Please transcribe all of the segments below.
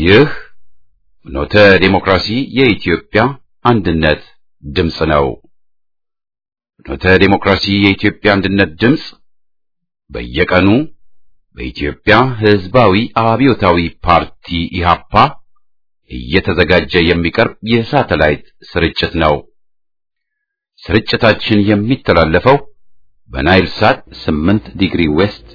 ይህ ኖተ ዴሞክራሲ የኢትዮጵያ አንድነት ድምፅ ነው። ኖተ ዴሞክራሲ የኢትዮጵያ አንድነት ድምፅ በየቀኑ በኢትዮጵያ ሕዝባዊ አብዮታዊ ፓርቲ ኢሃፓ እየተዘጋጀ የሚቀርብ የሳተላይት ስርጭት ነው። ስርጭታችን የሚተላለፈው በናይል ሳት 8 ዲግሪ ዌስት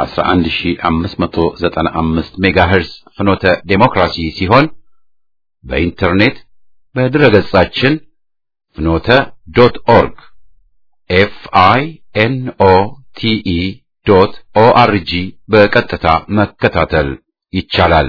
11595 ሜጋሄርዝ ፍኖተ ዴሞክራሲ ሲሆን በኢንተርኔት በድረገጻችን ፍኖተ ዶት ኦርግ ኤፍ አይ ኤን ኦ ቲ ኢ ዶት ኦ አር ጂ በቀጥታ መከታተል ይቻላል።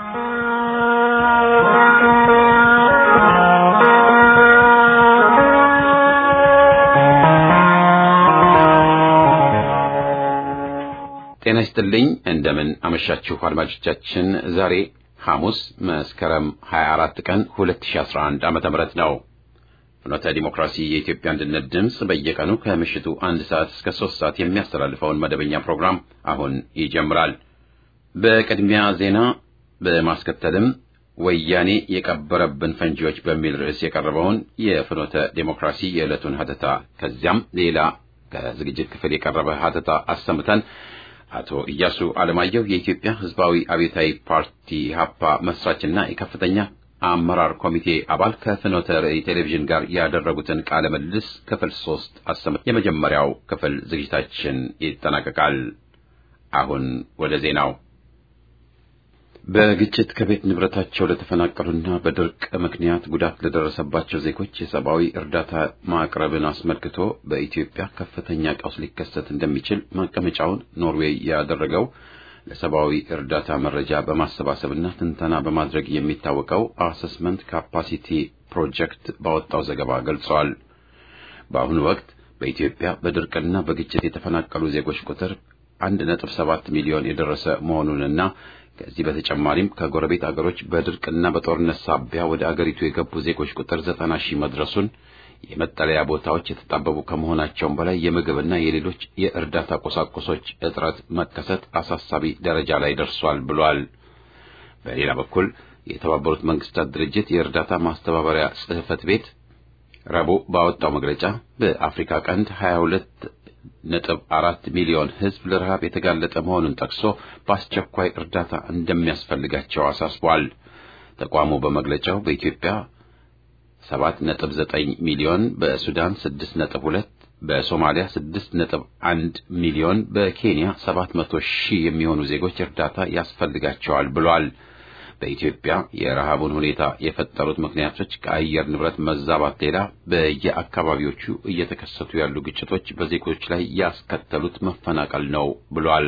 ጤና ይስጥልኝ። እንደምን አመሻችሁ አድማጮቻችን። ዛሬ ሐሙስ መስከረም 24 ቀን 2011 ዓመተ ምህረት ነው። ፍኖተ ዲሞክራሲ የኢትዮጵያ አንድነት ድምፅ በየቀኑ ከምሽቱ አንድ ሰዓት እስከ ሶስት ሰዓት የሚያስተላልፈውን መደበኛ ፕሮግራም አሁን ይጀምራል። በቅድሚያ ዜና በማስከተልም ወያኔ የቀበረብን ፈንጂዎች በሚል ርዕስ የቀረበውን የፍኖተ ዲሞክራሲ የዕለቱን ሀተታ ከዚያም ሌላ ከዝግጅት ክፍል የቀረበ ሀተታ አሰምተን አቶ ኢያሱ አለማየሁ የኢትዮጵያ ሕዝባዊ አብዮታዊ ፓርቲ ኢህአፓ መስራችና የከፍተኛ አመራር ኮሚቴ አባል ከፍኖተ ራዕይ ቴሌቪዥን ጋር ያደረጉትን ቃለ ምልልስ ክፍል ሶስት አሰም የመጀመሪያው ክፍል ዝግጅታችን ይጠናቀቃል። አሁን ወደ ዜናው። በግጭት ከቤት ንብረታቸው ለተፈናቀሉና በድርቅ ምክንያት ጉዳት ለደረሰባቸው ዜጎች የሰብአዊ እርዳታ ማቅረብን አስመልክቶ በኢትዮጵያ ከፍተኛ ቀውስ ሊከሰት እንደሚችል መቀመጫውን ኖርዌይ ያደረገው ለሰብአዊ እርዳታ መረጃ በማሰባሰብና ትንተና በማድረግ የሚታወቀው አሰስመንት ካፓሲቲ ፕሮጀክት ባወጣው ዘገባ ገልጸዋል። በአሁኑ ወቅት በኢትዮጵያ በድርቅና በግጭት የተፈናቀሉ ዜጎች ቁጥር አንድ ነጥብ ሰባት ሚሊዮን የደረሰ መሆኑንና ከዚህ በተጨማሪም ከጎረቤት አገሮች በድርቅና በጦርነት ሳቢያ ወደ አገሪቱ የገቡ ዜጎች ቁጥር ዘጠና ሺህ መድረሱን የመጠለያ ቦታዎች የተጣበቡ ከመሆናቸውም በላይ የምግብና የሌሎች የእርዳታ ቁሳቁሶች እጥረት መከሰት አሳሳቢ ደረጃ ላይ ደርሷል ብሏል። በሌላ በኩል የተባበሩት መንግስታት ድርጅት የእርዳታ ማስተባበሪያ ጽሕፈት ቤት ረቡዕ ባወጣው መግለጫ በአፍሪካ ቀንድ 22 ነጥብ አራት ሚሊዮን ሕዝብ ለረሃብ የተጋለጠ መሆኑን ጠቅሶ በአስቸኳይ እርዳታ እንደሚያስፈልጋቸው አሳስቧል። ተቋሙ በመግለጫው በኢትዮጵያ ሰባት ነጥብ ዘጠኝ ሚሊዮን፣ በሱዳን ስድስት ነጥብ ሁለት በሶማሊያ ስድስት ነጥብ አንድ ሚሊዮን፣ በኬንያ ሰባት መቶ ሺህ የሚሆኑ ዜጎች እርዳታ ያስፈልጋቸዋል ብሏል። በኢትዮጵያ የረሃቡን ሁኔታ የፈጠሩት ምክንያቶች ከአየር ንብረት መዛባት ሌላ በየአካባቢዎቹ እየተከሰቱ ያሉ ግጭቶች በዜጎች ላይ ያስከተሉት መፈናቀል ነው ብሏል።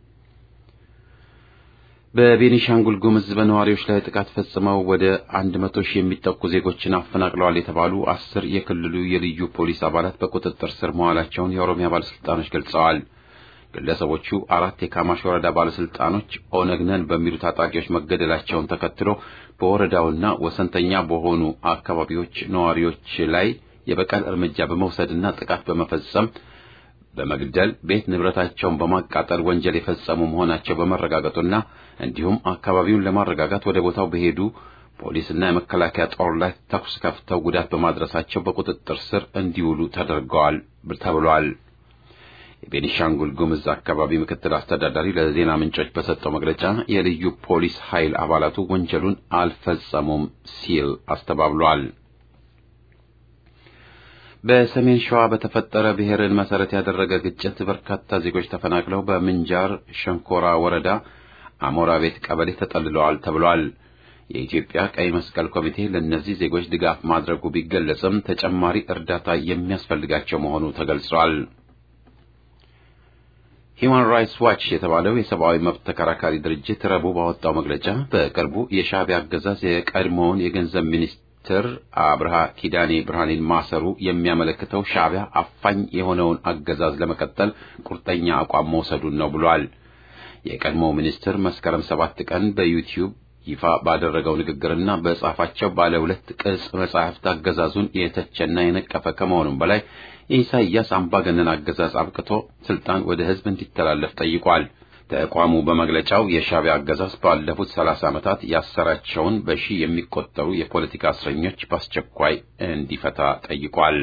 በቤኒሻንጉል ጉምዝ በነዋሪዎች ላይ ጥቃት ፈጽመው ወደ አንድ መቶ ሺህ የሚጠጉ ዜጎችን አፈናቅለዋል የተባሉ አስር የክልሉ የልዩ ፖሊስ አባላት በቁጥጥር ስር መዋላቸውን የኦሮሚያ ባለስልጣኖች ገልጸዋል። ግለሰቦቹ አራት የካማሽ ወረዳ ባለስልጣኖች ኦነግ ነን በሚሉ ታጣቂዎች መገደላቸውን ተከትሎ በወረዳውና ወሰንተኛ በሆኑ አካባቢዎች ነዋሪዎች ላይ የበቀል እርምጃ በመውሰድና ጥቃት በመፈጸም በመግደል ቤት ንብረታቸውን በማቃጠል ወንጀል የፈጸሙ መሆናቸው በመረጋገጡና እንዲሁም አካባቢውን ለማረጋጋት ወደ ቦታው በሄዱ ፖሊስና የመከላከያ ጦር ላይ ተኩስ ከፍተው ጉዳት በማድረሳቸው በቁጥጥር ስር እንዲውሉ ተደርገዋል ተብሏል። የቤኒሻንጉል ጉምዝ አካባቢ ምክትል አስተዳዳሪ ለዜና ምንጮች በሰጠው መግለጫ የልዩ ፖሊስ ኃይል አባላቱ ወንጀሉን አልፈጸሙም ሲል አስተባብሏል። በሰሜን ሸዋ በተፈጠረ ብሔርን መሰረት ያደረገ ግጭት በርካታ ዜጎች ተፈናቅለው በምንጃር ሸንኮራ ወረዳ አሞራ ቤት ቀበሌ ተጠልለዋል ተብሏል። የኢትዮጵያ ቀይ መስቀል ኮሚቴ ለእነዚህ ዜጎች ድጋፍ ማድረጉ ቢገለጽም ተጨማሪ እርዳታ የሚያስፈልጋቸው መሆኑ ተገልጿል። ሂዩማን ራይትስ ዋች የተባለው የሰብአዊ መብት ተከራካሪ ድርጅት ረቡዕ ባወጣው መግለጫ በቅርቡ የሻዕቢያ አገዛዝ የቀድሞውን የገንዘብ ሚኒስትር አብርሃ ኪዳኔ ብርሃኔን ማሰሩ የሚያመለክተው ሻዕቢያ አፋኝ የሆነውን አገዛዝ ለመቀጠል ቁርጠኛ አቋም መውሰዱን ነው ብሏል። የቀድሞው ሚኒስትር መስከረም ሰባት ቀን በዩቲዩብ ይፋ ባደረገው ንግግርና በጻፋቸው ባለ ሁለት ቅጽ መጻሕፍት አገዛዙን የተቸና የነቀፈ ከመሆኑም በላይ የኢሳይያስ አምባገነን አገዛዝ አብቅቶ ስልጣን ወደ ሕዝብ እንዲተላለፍ ጠይቋል። ተቋሙ በመግለጫው የሻዕቢያ አገዛዝ ባለፉት ሰላሳ ዓመታት ያሰራቸውን በሺህ የሚቆጠሩ የፖለቲካ እስረኞች በአስቸኳይ እንዲፈታ ጠይቋል።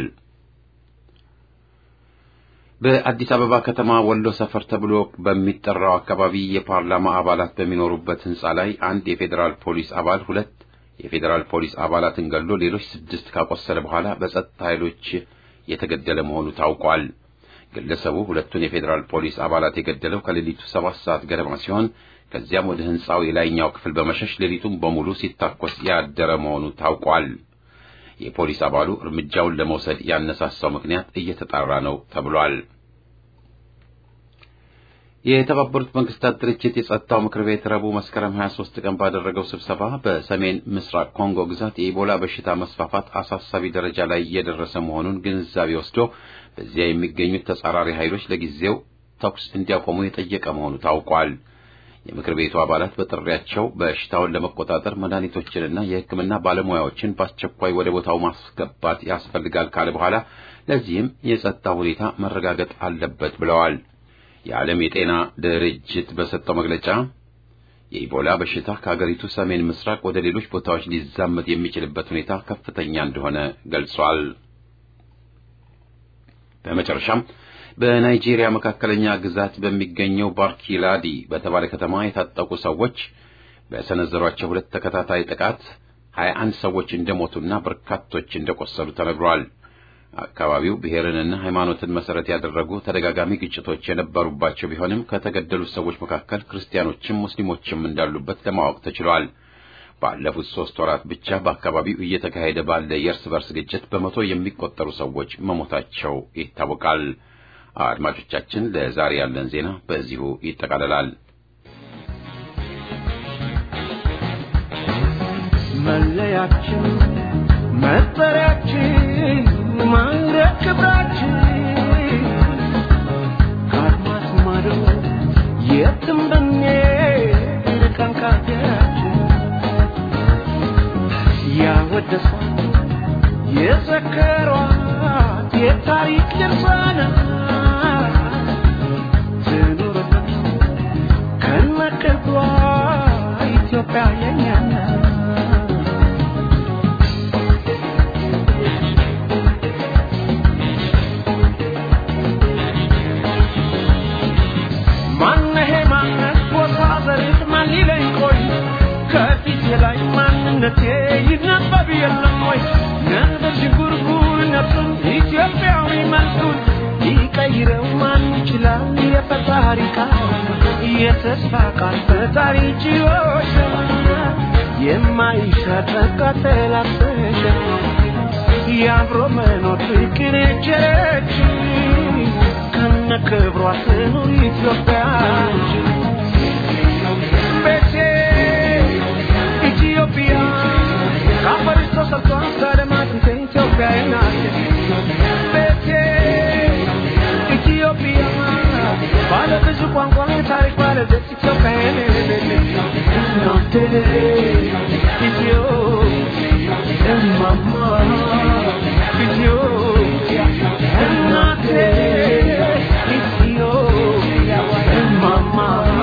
በአዲስ አበባ ከተማ ወሎ ሰፈር ተብሎ በሚጠራው አካባቢ የፓርላማ አባላት በሚኖሩበት ሕንጻ ላይ አንድ የፌዴራል ፖሊስ አባል ሁለት የፌዴራል ፖሊስ አባላትን ገሎ ሌሎች ስድስት ካቆሰለ በኋላ በጸጥታ ኃይሎች የተገደለ መሆኑ ታውቋል። ግለሰቡ ሁለቱን የፌዴራል ፖሊስ አባላት የገደለው ከሌሊቱ ሰባት ሰዓት ገደማ ሲሆን ከዚያም ወደ ሕንጻው የላይኛው ክፍል በመሸሽ ሌሊቱን በሙሉ ሲታኮስ ያደረ መሆኑ ታውቋል። የፖሊስ አባሉ እርምጃውን ለመውሰድ ያነሳሳው ምክንያት እየተጣራ ነው ተብሏል። የተባበሩት መንግስታት ድርጅት የጸጥታው ምክር ቤት ረቡዕ መስከረም 23 ቀን ባደረገው ስብሰባ በሰሜን ምስራቅ ኮንጎ ግዛት የኢቦላ በሽታ መስፋፋት አሳሳቢ ደረጃ ላይ እየደረሰ መሆኑን ግንዛቤ ወስዶ በዚያ የሚገኙት ተጻራሪ ኃይሎች ለጊዜው ተኩስ እንዲያቆሙ የጠየቀ መሆኑ ታውቋል። የምክር ቤቱ አባላት በጥሪያቸው በሽታውን ለመቆጣጠር መድኃኒቶችንና የሕክምና ባለሙያዎችን በአስቸኳይ ወደ ቦታው ማስገባት ያስፈልጋል ካለ በኋላ ለዚህም የጸጥታ ሁኔታ መረጋገጥ አለበት ብለዋል። የዓለም የጤና ድርጅት በሰጠው መግለጫ የኢቦላ በሽታ ከአገሪቱ ሰሜን ምስራቅ ወደ ሌሎች ቦታዎች ሊዛመት የሚችልበት ሁኔታ ከፍተኛ እንደሆነ ገልጿል። በመጨረሻም በናይጄሪያ መካከለኛ ግዛት በሚገኘው ባርኪላዲ በተባለ ከተማ የታጠቁ ሰዎች በሰነዘሯቸው ሁለት ተከታታይ ጥቃት ሀያ አንድ ሰዎች እንደሞቱና በርካቶች እንደቆሰሉ ተነግሯል። አካባቢው ብሔርንና ሃይማኖትን መሰረት ያደረጉ ተደጋጋሚ ግጭቶች የነበሩባቸው ቢሆንም ከተገደሉት ሰዎች መካከል ክርስቲያኖችም ሙስሊሞችም እንዳሉበት ለማወቅ ተችሏል። ባለፉት ሶስት ወራት ብቻ በአካባቢው እየተካሄደ ባለ የእርስ በርስ ግጭት በመቶ የሚቆጠሩ ሰዎች መሞታቸው ይታወቃል። አድማጮቻችን፣ ለዛሬ ያለን ዜና በዚሁ ይጠቃልላል። መለያችን መጠሪያችን ማዕረግ ክብራችን ከአድማስ ማዶ የትም ብንሄድ ርቀን ከአገራችን ያወደሷት የዘከሯት የታሪክ ድርሳናት ትኑርበት ከነክብሯ ኢትዮጵያ የኛ ናት። ማነሄ ማነት ቦታ ዘሬት ማን ሊለኝ ቆይ ከፊቴ ላይ ማንነቴ ይነበብ የለም ወይ ነበር ዥንጉርጉርነቱን ኢትዮጵያዊ መልኩን ሊቀይረው ማን ይችላል የፈጣሪ ቃል የተስፋ ቃል ፈጣሪ ችሎች የማይሻር ቃጠላሰሸ የአብሮ መኖር ፍቅር የቸረች ከነ ክብሯ ትኑር ኢትዮጵያ ቤቴ ኢትዮጵያ ከአፈርሽ ተሰርቷል ከደማት ኢትዮጵያ ናት ቤቴ ኢትዮጵያ ባለ ብዙ ቋንቋ ታሪክ ባለቤት ኢትዮጵያ እናቴ ኢትዮ እማማ ኢትዮጵያ እናቴ ኢትዮጵያ እማማ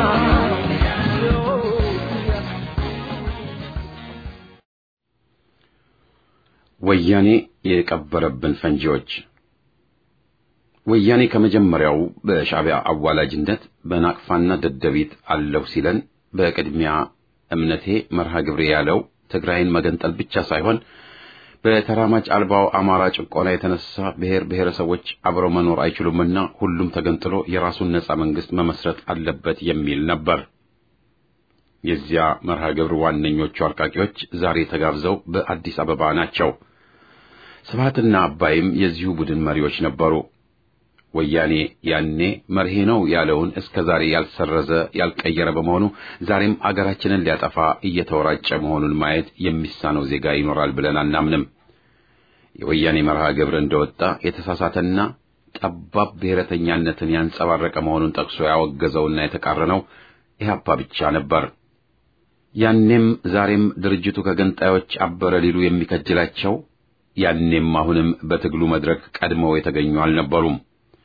ኢትዮጵያ ወያኔ የቀበረብን ፈንጂዎች ወያኔ ከመጀመሪያው በሻዕቢያ አዋላጅነት በናቅፋና ደደቢት አለሁ ሲለን በቅድሚያ እምነቴ መርሃ ግብሬ ያለው ትግራይን መገንጠል ብቻ ሳይሆን በተራማጅ አልባው አማራ ጭቆና የተነሳ ብሔር ብሔረሰቦች አብረው መኖር አይችሉምና ሁሉም ተገንጥሎ የራሱን ነጻ መንግስት መመስረት አለበት የሚል ነበር። የዚያ መርሃ ግብር ዋነኞቹ አርቃቂዎች ዛሬ ተጋብዘው በአዲስ አበባ ናቸው። ስብሃትና አባይም የዚሁ ቡድን መሪዎች ነበሩ። ወያኔ ያኔ መርሄ ነው ያለውን እስከ ዛሬ ያልሰረዘ ያልቀየረ በመሆኑ ዛሬም አገራችንን ሊያጠፋ እየተወራጨ መሆኑን ማየት የሚሳነው ዜጋ ይኖራል ብለን አናምንም። የወያኔ መርሃ ግብር እንደወጣ የተሳሳተና ጠባብ ብሔረተኛነትን ያንጸባረቀ መሆኑን ጠቅሶ ያወገዘውና የተቃረነው ኢህአፓ ብቻ ነበር። ያኔም ዛሬም ድርጅቱ ከገንጣዮች አበረ ሊሉ የሚከጅላቸው ያኔም አሁንም በትግሉ መድረክ ቀድመው የተገኙ አልነበሩም።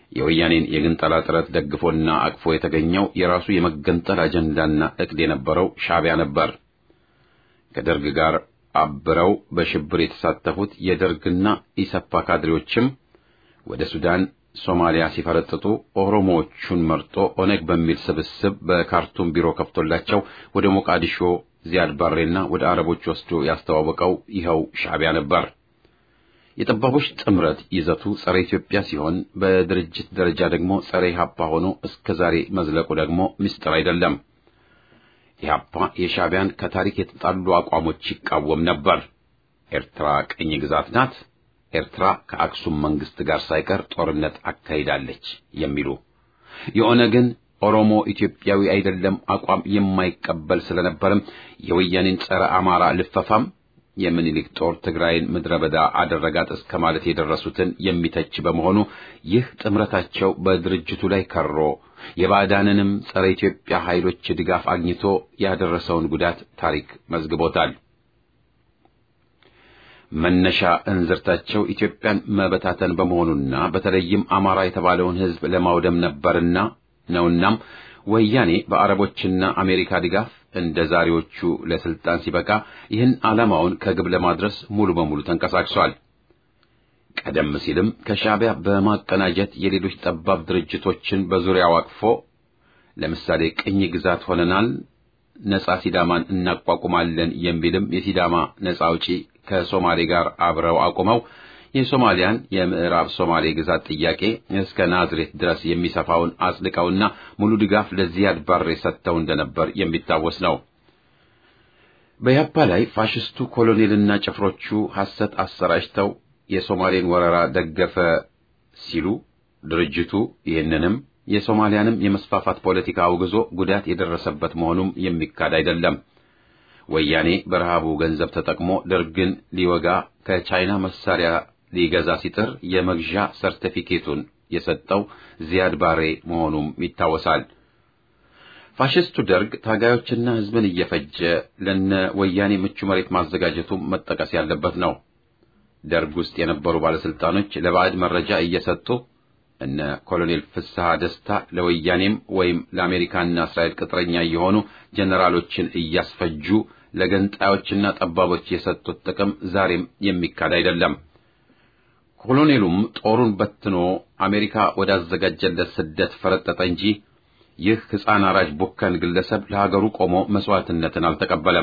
የወያኔን የግንጠላ ጥረት ደግፎና አቅፎ የተገኘው የራሱ የመገንጠል አጀንዳና ዕቅድ የነበረው ሻዕቢያ ነበር። ከደርግ ጋር አብረው በሽብር የተሳተፉት የደርግና ኢሰፓ ካድሬዎችም ወደ ሱዳን፣ ሶማሊያ ሲፈረጥጡ ኦሮሞዎቹን መርጦ ኦነግ በሚል ስብስብ በካርቱም ቢሮ ከፍቶላቸው ወደ ሞቃዲሾ ዚያድ ባሬና ወደ አረቦች ወስዶ ያስተዋወቀው ይኸው ሻዕቢያ ነበር። የጠባቦች ጥምረት ይዘቱ ጸረ ኢትዮጵያ ሲሆን በድርጅት ደረጃ ደግሞ ጸረ ኢህአፓ ሆኖ እስከ ዛሬ መዝለቁ ደግሞ ምስጢር አይደለም። ኢህአፓ የሻዕቢያን ከታሪክ የተጣሉ አቋሞች ይቃወም ነበር። ኤርትራ ቅኝ ግዛት ናት፣ ኤርትራ ከአክሱም መንግስት ጋር ሳይቀር ጦርነት አካሂዳለች የሚሉ የኦነግን ኦሮሞ ኢትዮጵያዊ አይደለም አቋም የማይቀበል ስለነበርም የወያኔን ጸረ አማራ ልፈፋም የምኒልክ ጦር ትግራይን ምድረ በዳ አደረጋት እስከ ማለት የደረሱትን የሚተች በመሆኑ ይህ ጥምረታቸው በድርጅቱ ላይ ከሮ የባዕዳንንም ጸረ ኢትዮጵያ ኃይሎች ድጋፍ አግኝቶ ያደረሰውን ጉዳት ታሪክ መዝግቦታል። መነሻ እንዝርታቸው ኢትዮጵያን መበታተን በመሆኑና በተለይም አማራ የተባለውን ሕዝብ ለማውደም ነበርና ነውናም ወያኔ በአረቦችና አሜሪካ ድጋፍ እንደ ዛሬዎቹ ለስልጣን ሲበቃ ይህን ዓላማውን ከግብ ለማድረስ ሙሉ በሙሉ ተንቀሳቅሷል። ቀደም ሲልም ከሻዕቢያ በማቀናጀት የሌሎች ጠባብ ድርጅቶችን በዙሪያው አቅፎ ለምሳሌ ቅኝ ግዛት ሆነናል፣ ነጻ ሲዳማን እናቋቁማለን የሚልም የሲዳማ ነጻ አውጪ ከሶማሌ ጋር አብረው አቁመው የሶማሊያን የምዕራብ ሶማሌ ግዛት ጥያቄ እስከ ናዝሬት ድረስ የሚሰፋውን አጽድቀውና ሙሉ ድጋፍ ለዚያድ ባሬ ሰጥተው እንደነበር የሚታወስ ነው። በያፓ ላይ ፋሽስቱ ኮሎኔልና ጭፍሮቹ ሐሰት አሰራጭተው የሶማሌን ወረራ ደገፈ ሲሉ ድርጅቱ ይህንንም የሶማሊያንም የመስፋፋት ፖለቲካ አውግዞ ጉዳት የደረሰበት መሆኑም የሚካድ አይደለም። ወያኔ በረሃቡ ገንዘብ ተጠቅሞ ደርግን ሊወጋ ከቻይና መሳሪያ ሊገዛ ሲጥር የመግዣ ሰርቲፊኬቱን የሰጠው ዚያድ ባሬ መሆኑም ይታወሳል። ፋሽስቱ ደርግ ታጋዮችና ሕዝብን እየፈጀ ለነ ወያኔ ምቹ መሬት ማዘጋጀቱ መጠቀስ ያለበት ነው። ደርግ ውስጥ የነበሩ ባለስልጣኖች ለባዕድ መረጃ እየሰጡ እነ ኮሎኔል ፍስሐ ደስታ ለወያኔም ወይም ለአሜሪካና እስራኤል ቅጥረኛ እየሆኑ ጀነራሎችን እያስፈጁ ለገንጣዮችና ጠባቦች የሰጡት ጥቅም ዛሬም የሚካድ አይደለም። ኮሎኔሉም ጦሩን በትኖ አሜሪካ ወዳዘጋጀለት ስደት ፈረጠጠ እንጂ ይህ ሕፃን አራጅ ቡከን ግለሰብ ለሀገሩ ቆሞ መስዋዕትነትን አልተቀበለም።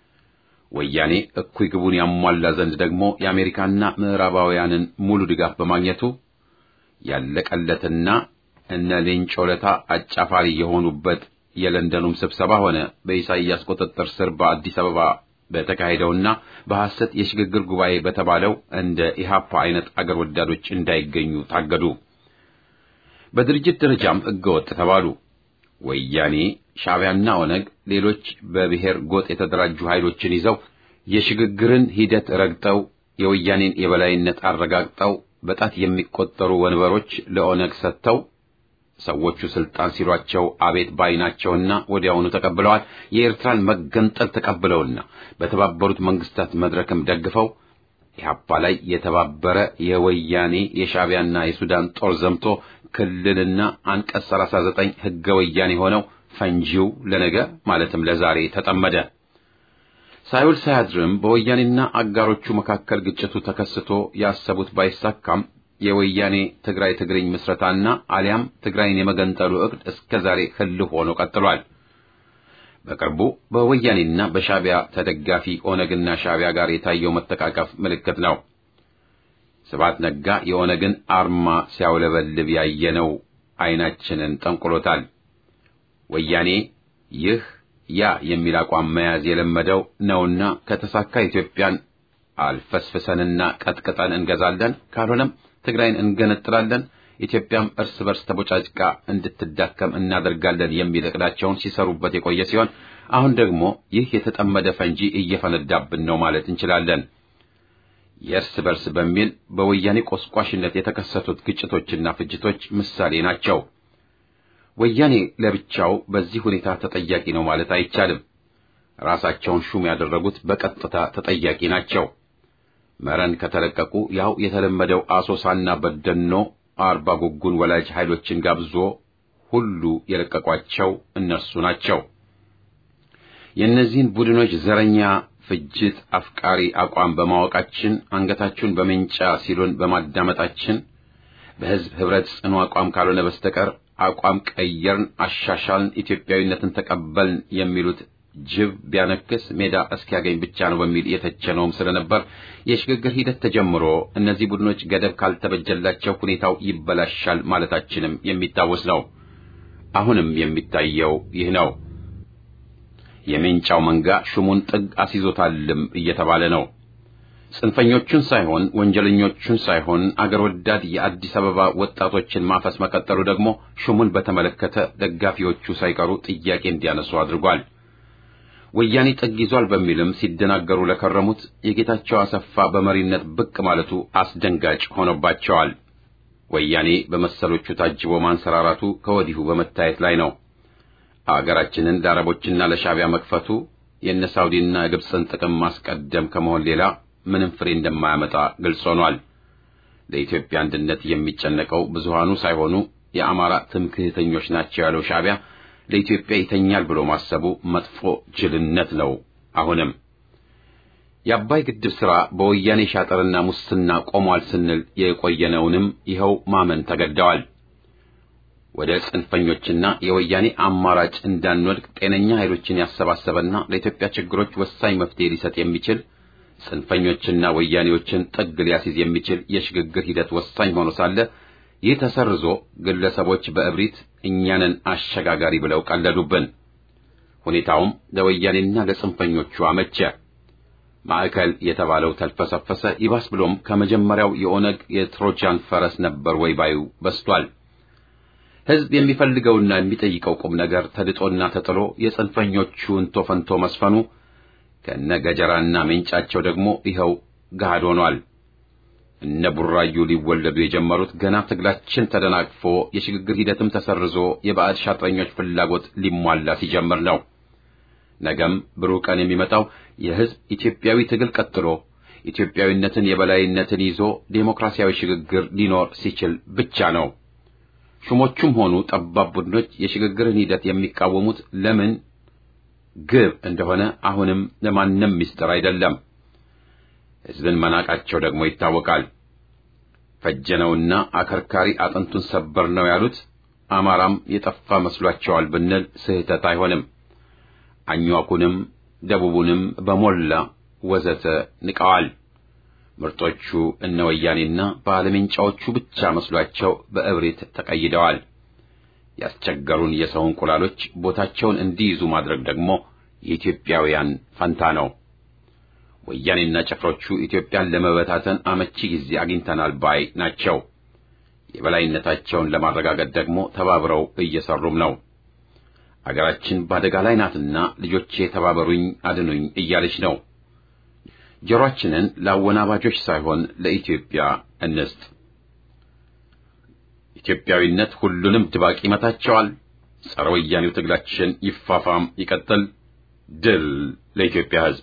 ወያኔ እኩይ ግቡን ያሟላ ዘንድ ደግሞ የአሜሪካና ምዕራባውያንን ሙሉ ድጋፍ በማግኘቱ ያለቀለትና እነ ሌንጮ ለታ አጫፋሪ የሆኑበት የለንደኑም ስብሰባ ሆነ በኢሳይያስ ቁጥጥር ስር በአዲስ አበባ በተካሄደውና በሐሰት የሽግግር ጉባኤ በተባለው እንደ ኢሃፓ አይነት አገር ወዳዶች እንዳይገኙ ታገዱ። በድርጅት ደረጃም ሕገወጥ ተባሉ። ወያኔ፣ ሻዕቢያና ኦነግ ሌሎች በብሔር ጎጥ የተደራጁ ኃይሎችን ይዘው የሽግግርን ሂደት ረግጠው የወያኔን የበላይነት አረጋግጠው በጣት የሚቆጠሩ ወንበሮች ለኦነግ ሰጥተው ሰዎቹ ስልጣን ሲሏቸው አቤት ባይናቸውና ወዲያውኑ ተቀብለዋል። የኤርትራን መገንጠል ተቀብለውና በተባበሩት መንግስታት መድረክም ደግፈው ኢህአፓ ላይ የተባበረ የወያኔ የሻዕቢያና የሱዳን ጦር ዘምቶ ክልልና አንቀጽ 39 ህገ ወያኔ ሆነው ፈንጂው ለነገ ማለትም ለዛሬ ተጠመደ። ሳይውል ሳያድርም በወያኔና አጋሮቹ መካከል ግጭቱ ተከስቶ ያሰቡት ባይሳካም የወያኔ ትግራይ ትግርኝ ምስረታና አሊያም ትግራይን የመገንጠሉ ዕቅድ እስከ ዛሬ ህልው ሆኖ ቀጥሏል። በቅርቡ በወያኔና በሻዕቢያ ተደጋፊ ኦነግና ሻዕቢያ ጋር የታየው መተቃቀፍ ምልክት ነው። ስብሐት ነጋ የኦነግን አርማ ሲያውለበልብ ያየነው ዓይናችንን ጠንቁሎታል። ወያኔ ይህ ያ የሚል አቋም መያዝ የለመደው ነውና ከተሳካ ኢትዮጵያን አልፈስፍሰንና ቀጥቅጠን እንገዛለን፣ ካልሆነም ትግራይን እንገነጥላለን፣ ኢትዮጵያም እርስ በርስ ተቦጫጭቃ እንድትዳከም እናደርጋለን የሚል ዕቅዳቸውን ሲሰሩበት የቆየ ሲሆን አሁን ደግሞ ይህ የተጠመደ ፈንጂ እየፈነዳብን ነው ማለት እንችላለን። የእርስ በርስ በሚል በወያኔ ቆስቋሽነት የተከሰቱት ግጭቶችና ፍጅቶች ምሳሌ ናቸው። ወያኔ ለብቻው በዚህ ሁኔታ ተጠያቂ ነው ማለት አይቻልም። ራሳቸውን ሹም ያደረጉት በቀጥታ ተጠያቂ ናቸው። መረን ከተለቀቁ ያው የተለመደው አሶሳና በደኖ አርባ ጉጉን ወላጅ ኃይሎችን ጋብዞ ሁሉ የለቀቋቸው እነርሱ ናቸው። የእነዚህን ቡድኖች ዘረኛ ፍጅት አፍቃሪ አቋም በማወቃችን አንገታችሁን በሜንጫ ሲሉን በማዳመጣችን በሕዝብ ኅብረት ጽኑ አቋም ካልሆነ በስተቀር አቋም ቀየርን፣ አሻሻልን፣ ኢትዮጵያዊነትን ተቀበልን የሚሉት ጅብ ቢያነክስ ሜዳ እስኪያገኝ ብቻ ነው በሚል የተቸነውም ስለነበር የሽግግር ሂደት ተጀምሮ እነዚህ ቡድኖች ገደብ ካልተበጀላቸው ሁኔታው ይበላሻል ማለታችንም የሚታወስ ነው። አሁንም የሚታየው ይህ ነው። የሜንጫው መንጋ ሹሙን ጥግ አስይዞታልም እየተባለ ነው። ጽንፈኞቹን ሳይሆን ወንጀለኞቹን ሳይሆን አገር ወዳድ የአዲስ አበባ ወጣቶችን ማፈስ መቀጠሉ ደግሞ ሹሙን በተመለከተ ደጋፊዎቹ ሳይቀሩ ጥያቄ እንዲያነሱ አድርጓል። ወያኔ ጥግ ይዟል በሚልም ሲደናገሩ ለከረሙት የጌታቸው አሰፋ በመሪነት ብቅ ማለቱ አስደንጋጭ ሆኖባቸዋል። ወያኔ በመሰሎቹ ታጅቦ ማንሰራራቱ ከወዲሁ በመታየት ላይ ነው። አገራችንን ለአረቦችና ለሻዕቢያ መክፈቱ የእነ ሳውዲና የግብፅን ጥቅም ማስቀደም ከመሆን ሌላ ምንም ፍሬ እንደማያመጣ ግልጽ ሆኗል። ለኢትዮጵያ አንድነት የሚጨነቀው ብዙሃኑ ሳይሆኑ የአማራ ትምክህተኞች ናቸው ያለው ሻዕቢያ ለኢትዮጵያ ይተኛል ብሎ ማሰቡ መጥፎ ጅልነት ነው። አሁንም የአባይ ግድብ ሥራ በወያኔ ሻጠርና ሙስና ቆሟል ስንል የቆየነውንም ይኸው ማመን ተገደዋል። ወደ ጽንፈኞችና የወያኔ አማራጭ እንዳንወድቅ ጤነኛ ኃይሎችን ያሰባሰበና ለኢትዮጵያ ችግሮች ወሳኝ መፍትሄ ሊሰጥ የሚችል ጽንፈኞችና ወያኔዎችን ጥግ ሊያስይዝ የሚችል የሽግግር ሂደት ወሳኝ ሆኖ ሳለ ይህ ተሰርዞ ግለሰቦች በእብሪት እኛንን አሸጋጋሪ ብለው ቀለዱብን። ሁኔታውም ለወያኔና ለጽንፈኞቹ አመቸ። ማዕከል የተባለው ተልፈሰፈሰ። ይባስ ብሎም ከመጀመሪያው የኦነግ የትሮጃን ፈረስ ነበር ወይ ባዩ በስቷል። ሕዝብ የሚፈልገውና የሚጠይቀው ቁም ነገር ተድጦና ተጥሎ የጽንፈኞቹ እንቶ ፈንቶ መስፈኑ ከነ ገጀራና ሜንጫቸው ደግሞ ይኸው ገሃድ ሆኗል። እነ ቡራዩ ሊወለዱ የጀመሩት ገና ትግላችን ተደናቅፎ የሽግግር ሂደትም ተሰርዞ የባዕድ ሻጥረኞች ፍላጎት ሊሟላ ሲጀምር ነው። ነገም ብሩህ ቀን የሚመጣው የሕዝብ ኢትዮጵያዊ ትግል ቀጥሎ ኢትዮጵያዊነትን የበላይነትን ይዞ ዴሞክራሲያዊ ሽግግር ሊኖር ሲችል ብቻ ነው። ሹሞቹም ሆኑ ጠባብ ቡድኖች የሽግግርን ሂደት የሚቃወሙት ለምን ግብ እንደሆነ አሁንም ለማንም ምስጢር አይደለም። ሕዝብን መናቃቸው ደግሞ ይታወቃል። ፈጀነውና አከርካሪ አጥንቱን ሰበር ነው ያሉት አማራም የጠፋ መስሏቸዋል ብንል ስህተት አይሆንም። አኟኩንም ደቡቡንም በሞላ ወዘተ ንቀዋል። ምርጦቹ እነ ወያኔና ባለሜንጫዎቹ ብቻ መስሏቸው በእብሪት ተቀይደዋል። ያስቸገሩን የሰው እንቁላሎች ቦታቸውን እንዲይዙ ማድረግ ደግሞ የኢትዮጵያውያን ፈንታ ነው። ወያኔና ጭፍሮቹ ኢትዮጵያን ለመበታተን አመቺ ጊዜ አግኝተናል ባይ ናቸው። የበላይነታቸውን ለማረጋገጥ ደግሞ ተባብረው እየሰሩም ነው። አገራችን በአደጋ ላይ ናትና ልጆቼ ተባበሩኝ፣ አድኑኝ እያለች ነው። ጆሮአችንን ለአወናባጆች ሳይሆን ለኢትዮጵያ እንስጥ። ኢትዮጵያዊነት ሁሉንም ድባቅ ይመታቸዋል። ጸረ ወያኔው ትግላችን ይፋፋም ይቀጥል። ድል ለኢትዮጵያ ሕዝብ!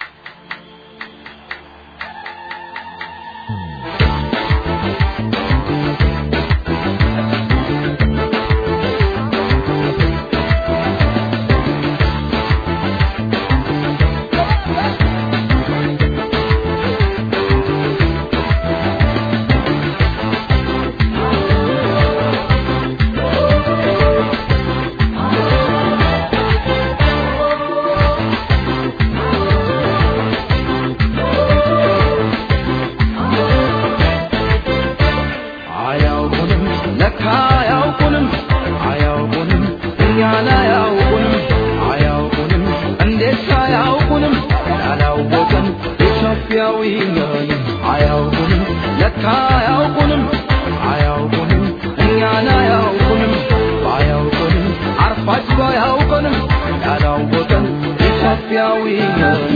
አያውቁንም ለካ አያውቁንም አያውቁንም እኛን አያውቁንም አያውቁንም እንዴት አያውቁንም ያላወቀን ኢትዮጵያዊ ነን አያውቁንም ለካ አያውቁንም አያውቁንም እኛን አያውቁንም ባያውቁንም አርፋጅ ባያውቁንም ያላወቀን ኢትዮጵያዊ ነን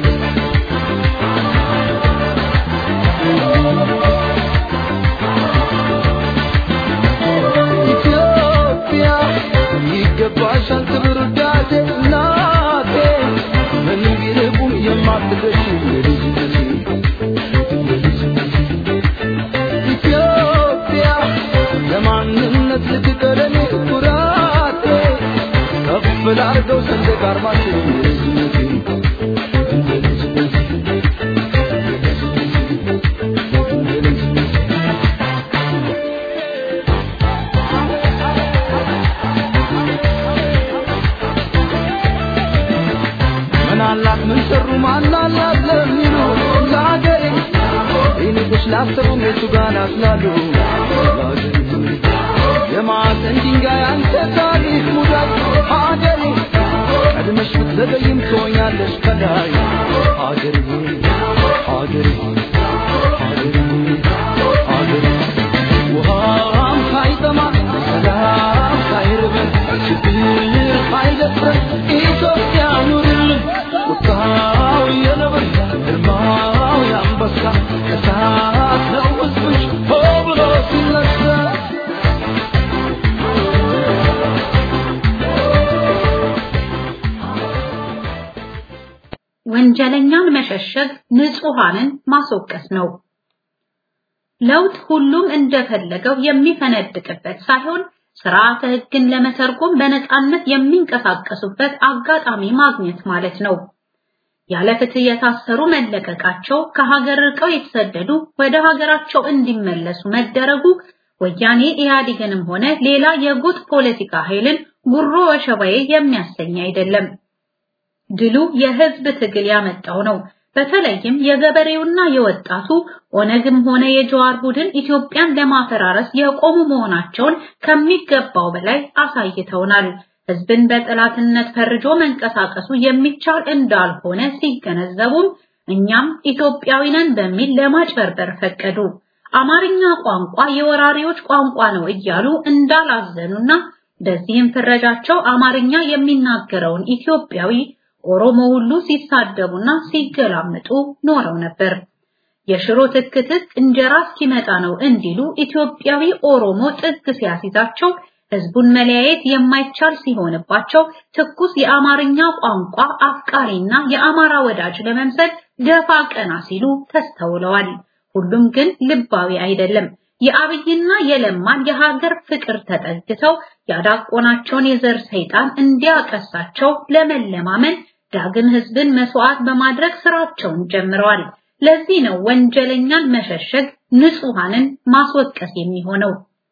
ኢትዮጵያ ይገባሻል ክብር ውዳሴ እናቴ ምን ቢርቁም የማትገሽ የልጅነቴ የልጅነቴ ኢትዮጵያ ሰንደቅ ዓርማችን የልጅነቴ እንደ ልጅነቴ ምን አላት ምን ሰሩ ማን አላት ለሚሉ ለሀገሬ ይልቁስ ላሰቡ ቤቱ ጋር ናስላሉ የማዕዘን ድንጋይ አንተ ታሪክ ሙዳይ ሀገሬ ቀድመሽ ብትዘገይም ትሆኛለሽ ከላይ ሀገሬ ሀገሬ ሀገሬ ሀገሬ ውሃም ሳይጠማ ሰላም ሳይርበን ችግር ሳይደፍረን ኢትዮጵያ ኑርልን ቁጣው የነብር ግርማው የአንበሳ እሳት ነው ሕዝብሽ ሆ ብሎ ሲነሳ ወንጀለኛን መሸሸግ ንጹሃንን ማስወቀስ ነው። ለውጥ ሁሉም እንደፈለገው የሚፈነድቅበት ሳይሆን ስርዓተ ሕግን ለመተርጎም በነፃነት የሚንቀሳቀሱበት አጋጣሚ ማግኘት ማለት ነው። ያለ ፍትህ የታሰሩ መለቀቃቸው፣ ከሀገር ርቀው የተሰደዱ ወደ ሀገራቸው እንዲመለሱ መደረጉ ወያኔ ኢህአዴግንም ሆነ ሌላ የጉጥ ፖለቲካ ኃይልን ጉሮ ወሸባዬ የሚያሰኝ አይደለም። ድሉ የህዝብ ትግል ያመጣው ነው። በተለይም የገበሬውና የወጣቱ ኦነግም ሆነ የጀዋር ቡድን ኢትዮጵያን ለማፈራረስ የቆሙ መሆናቸውን ከሚገባው በላይ አሳይተውናል። ህዝብን በጠላትነት ፈርጆ መንቀሳቀሱ የሚቻል እንዳልሆነ ሲገነዘቡም እኛም ኢትዮጵያዊ ነን በሚል ለማጭበርበር ፈቀዱ። አማርኛ ቋንቋ የወራሪዎች ቋንቋ ነው እያሉ እንዳላዘኑና በዚህም ፍረጃቸው አማርኛ የሚናገረውን ኢትዮጵያዊ ኦሮሞ ሁሉ ሲሳደቡና ሲገላምጡ ኖረው ነበር። የሽሮ ትክትክ እንጀራ እስኪመጣ ነው እንዲሉ ኢትዮጵያዊ ኦሮሞ ጥግ ሲያሲዛቸው ህዝቡን መለያየት የማይቻል ሲሆንባቸው ትኩስ የአማርኛ ቋንቋ አፍቃሪና የአማራ ወዳጅ ለመምሰል ደፋ ቀና ሲሉ ተስተውለዋል። ሁሉም ግን ልባዊ አይደለም። የአብይና የለማን የሀገር ፍቅር ተጠግተው ያዳቆናቸውን የዘር ሰይጣን እንዲያቀሳቸው ለመለማመን ዳግም ህዝብን መስዋዕት በማድረግ ስራቸውን ጀምረዋል። ለዚህ ነው ወንጀለኛን መሸሸግ ንጹሃንን ማስወቀስ የሚሆነው።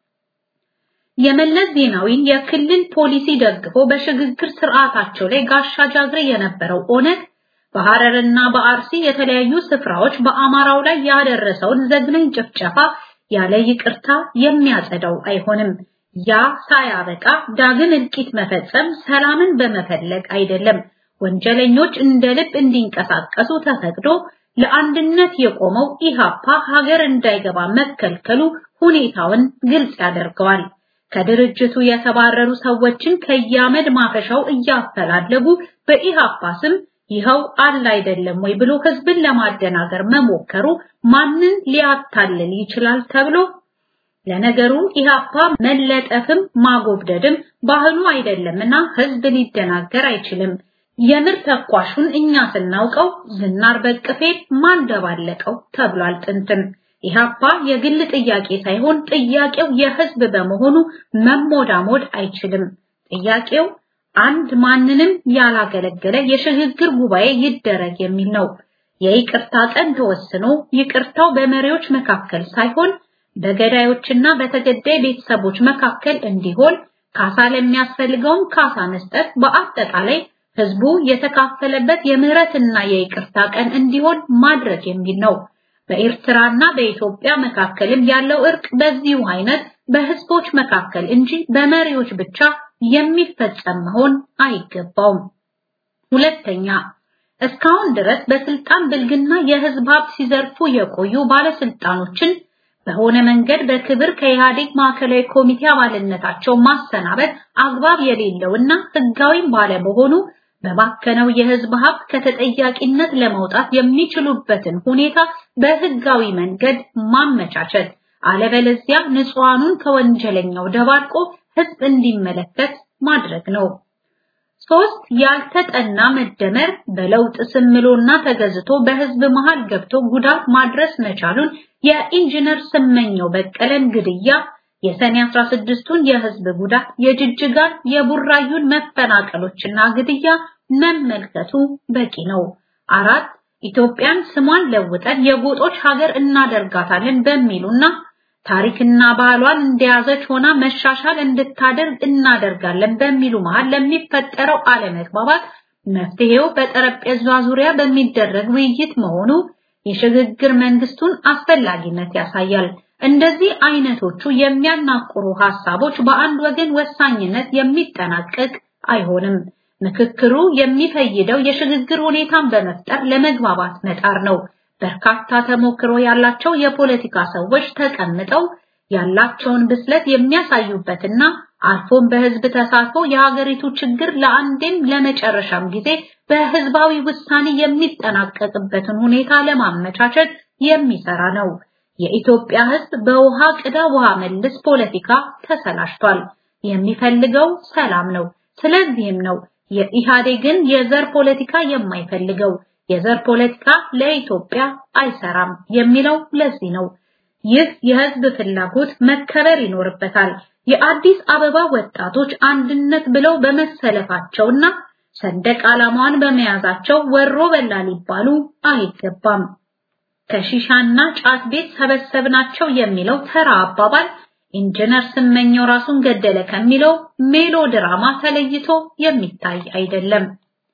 የመለስ ዜናዊን የክልል ፖሊሲ ደግፎ በሽግግር ስርዓታቸው ላይ ጋሻ ጃግሬ የነበረው ኦነግ በሐረርና በአርሲ የተለያዩ ስፍራዎች በአማራው ላይ ያደረሰውን ዘግናኝ ጭፍጨፋ ያለ ይቅርታ የሚያጸዳው አይሆንም። ያ ሳያበቃ ዳግም እልቂት መፈጸም ሰላምን በመፈለግ አይደለም። ወንጀለኞች እንደ ልብ እንዲንቀሳቀሱ ተፈቅዶ ለአንድነት የቆመው ኢሃፓ ሀገር እንዳይገባ መከልከሉ ሁኔታውን ግልጽ ያደርገዋል። ከድርጅቱ የተባረሩ ሰዎችን ከያመድ ማፈሻው እያፈላለጉ በኢሃፓ ስም ይኸው አለ አይደለም ወይ ብሎ ህዝብን ለማደናገር መሞከሩ ማንን ሊያታልል ይችላል ተብሎ ለነገሩ ኢሃፓ መለጠፍም ማጎብደድም ባህሉ አይደለምና ህዝብ ሊደናገር አይችልም። የምር ተኳሹን እኛ ስናውቀው ዝናር በቅፌ ማን ደባለቀው ተብሏል ጥንትም። ኢሃፓ የግል ጥያቄ ሳይሆን ጥያቄው የህዝብ በመሆኑ መሞዳሞድ አይችልም። ጥያቄው አንድ ማንንም ያላገለገለ የሽግግር ጉባኤ ይደረግ የሚል ነው። የይቅርታ ቀን ተወስኖ ይቅርታው በመሪዎች መካከል ሳይሆን በገዳዮችና በተገዳይ ቤተሰቦች መካከል እንዲሆን ካሳ ለሚያስፈልገውም ካሳ መስጠት በአጠቃላይ ህዝቡ የተካፈለበት የምህረትና የይቅርታ ቀን እንዲሆን ማድረግ የሚል ነው። በኤርትራና በኢትዮጵያ መካከልም ያለው እርቅ በዚሁ አይነት በህዝቦች መካከል እንጂ በመሪዎች ብቻ የሚፈጸም መሆን አይገባውም። ሁለተኛ እስካሁን ድረስ በስልጣን ብልግና የህዝብ ሀብት ሲዘርፉ የቆዩ ባለስልጣኖችን በሆነ መንገድ በክብር ከኢህአዴግ ማዕከላዊ ኮሚቴ አባልነታቸው ማሰናበት አግባብ የሌለውና ህጋዊም ባለመሆኑ በባከነው የህዝብ ሀብት ከተጠያቂነት ለመውጣት የሚችሉበትን ሁኔታ በህጋዊ መንገድ ማመቻቸት፣ አለበለዚያ ንጹሃኑን ከወንጀለኛው ደባርቆ ህዝብ እንዲመለከት ማድረግ ነው። ሶስት ያልተጠና መደመር በለውጥ ስምሎና ተገዝቶ በህዝብ መሃል ገብቶ ጉዳት ማድረስ መቻሉን የኢንጂነር ስመኘው በቀለን ግድያ፣ የሰኔ 16ቱን የህዝብ ጉዳት፣ የጅጅጋን የቡራዩን መፈናቀሎችና ግድያ መመልከቱ በቂ ነው። አራት ኢትዮጵያን ስሟን ለውጠን የጎጦች ሀገር እናደርጋታለን በሚሉና ታሪክና ባህሏን እንደያዘች ሆና መሻሻል እንድታደርግ እናደርጋለን በሚሉ መሃል ለሚፈጠረው አለመግባባት መፍትሄው በጠረጴዛ ዙሪያ በሚደረግ ውይይት መሆኑ የሽግግር መንግስቱን አስፈላጊነት ያሳያል። እንደዚህ አይነቶቹ የሚያናቁሩ ሐሳቦች በአንድ ወገን ወሳኝነት የሚጠናቀቅ አይሆንም። ምክክሩ የሚፈይደው የሽግግር ሁኔታን በመፍጠር ለመግባባት መጣር ነው። በርካታ ተሞክሮ ያላቸው የፖለቲካ ሰዎች ተቀምጠው ያላቸውን ብስለት የሚያሳዩበትና አልፎም በህዝብ ተሳትፎ የሀገሪቱ ችግር ለአንዴም ለመጨረሻም ጊዜ በህዝባዊ ውሳኔ የሚጠናቀቅበትን ሁኔታ ለማመቻቸት የሚሰራ ነው። የኢትዮጵያ ህዝብ በውሃ ቅዳ ውሃ መልስ ፖለቲካ ተሰላሽቷል። የሚፈልገው ሰላም ነው። ስለዚህም ነው የኢህአዴግን የዘር ፖለቲካ የማይፈልገው። የዘር ፖለቲካ ለኢትዮጵያ አይሰራም የሚለው ለዚህ ነው። ይህ የህዝብ ፍላጎት መከበር ይኖርበታል። የአዲስ አበባ ወጣቶች አንድነት ብለው በመሰለፋቸውና ሰንደቅ ዓላማዋን በመያዛቸው ወሮ በላ ሊባሉ አይገባም። ከሺሻና ጫት ቤት ሰበሰብናቸው የሚለው ተራ አባባል ኢንጂነር ስመኘው ራሱን ገደለ ከሚለው ሜሎድራማ ተለይቶ የሚታይ አይደለም።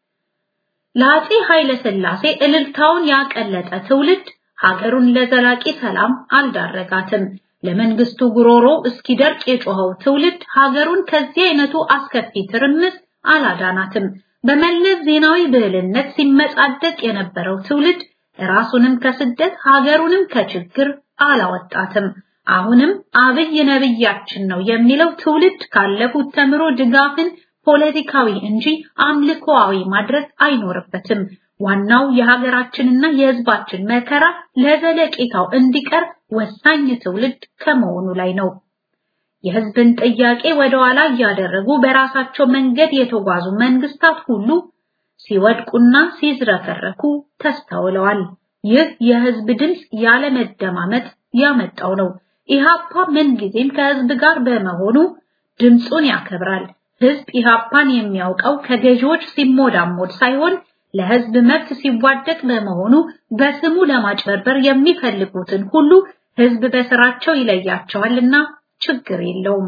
ለአፄ ኃይለ ሥላሴ እልልታውን ያቀለጠ ትውልድ ሀገሩን ለዘላቂ ሰላም አልዳረጋትም። ለመንግስቱ ጉሮሮ እስኪደርቅ የጮኸው ትውልድ ሀገሩን ከዚህ አይነቱ አስከፊ ትርምስ አላዳናትም። በመለስ ዜናዊ ብዕልነት ሲመጻደቅ የነበረው ትውልድ ራሱንም ከስደት ሀገሩንም ከችግር አላወጣትም። አሁንም አብይ ነብያችን ነው የሚለው ትውልድ ካለፉት ተምሮ ድጋፍን ፖለቲካዊ እንጂ አምልኮአዊ ማድረግ አይኖርበትም። ዋናው የሀገራችንና የሕዝባችን መከራ ለዘለቄታው እንዲቀር ወሳኝ ትውልድ ከመሆኑ ላይ ነው። የሕዝብን ጥያቄ ወደ ኋላ እያደረጉ በራሳቸው መንገድ የተጓዙ መንግስታት ሁሉ ሲወድቁና ሲዝረከረኩ ተስተውለዋል። ይህ የሕዝብ ድምፅ ያለመደማመጥ ያመጣው ነው። ኢሃፓ ምንጊዜም ከሕዝብ ጋር በመሆኑ ድምፁን ያከብራል። ሕዝብ ኢሃፓን የሚያውቀው ከገዢዎች ሲሞዳሞድ ሳይሆን ለሕዝብ መብት ሲዋደቅ በመሆኑ በስሙ ለማጭበርበር የሚፈልጉትን ሁሉ ሕዝብ በስራቸው ይለያቸዋልና ችግር የለውም።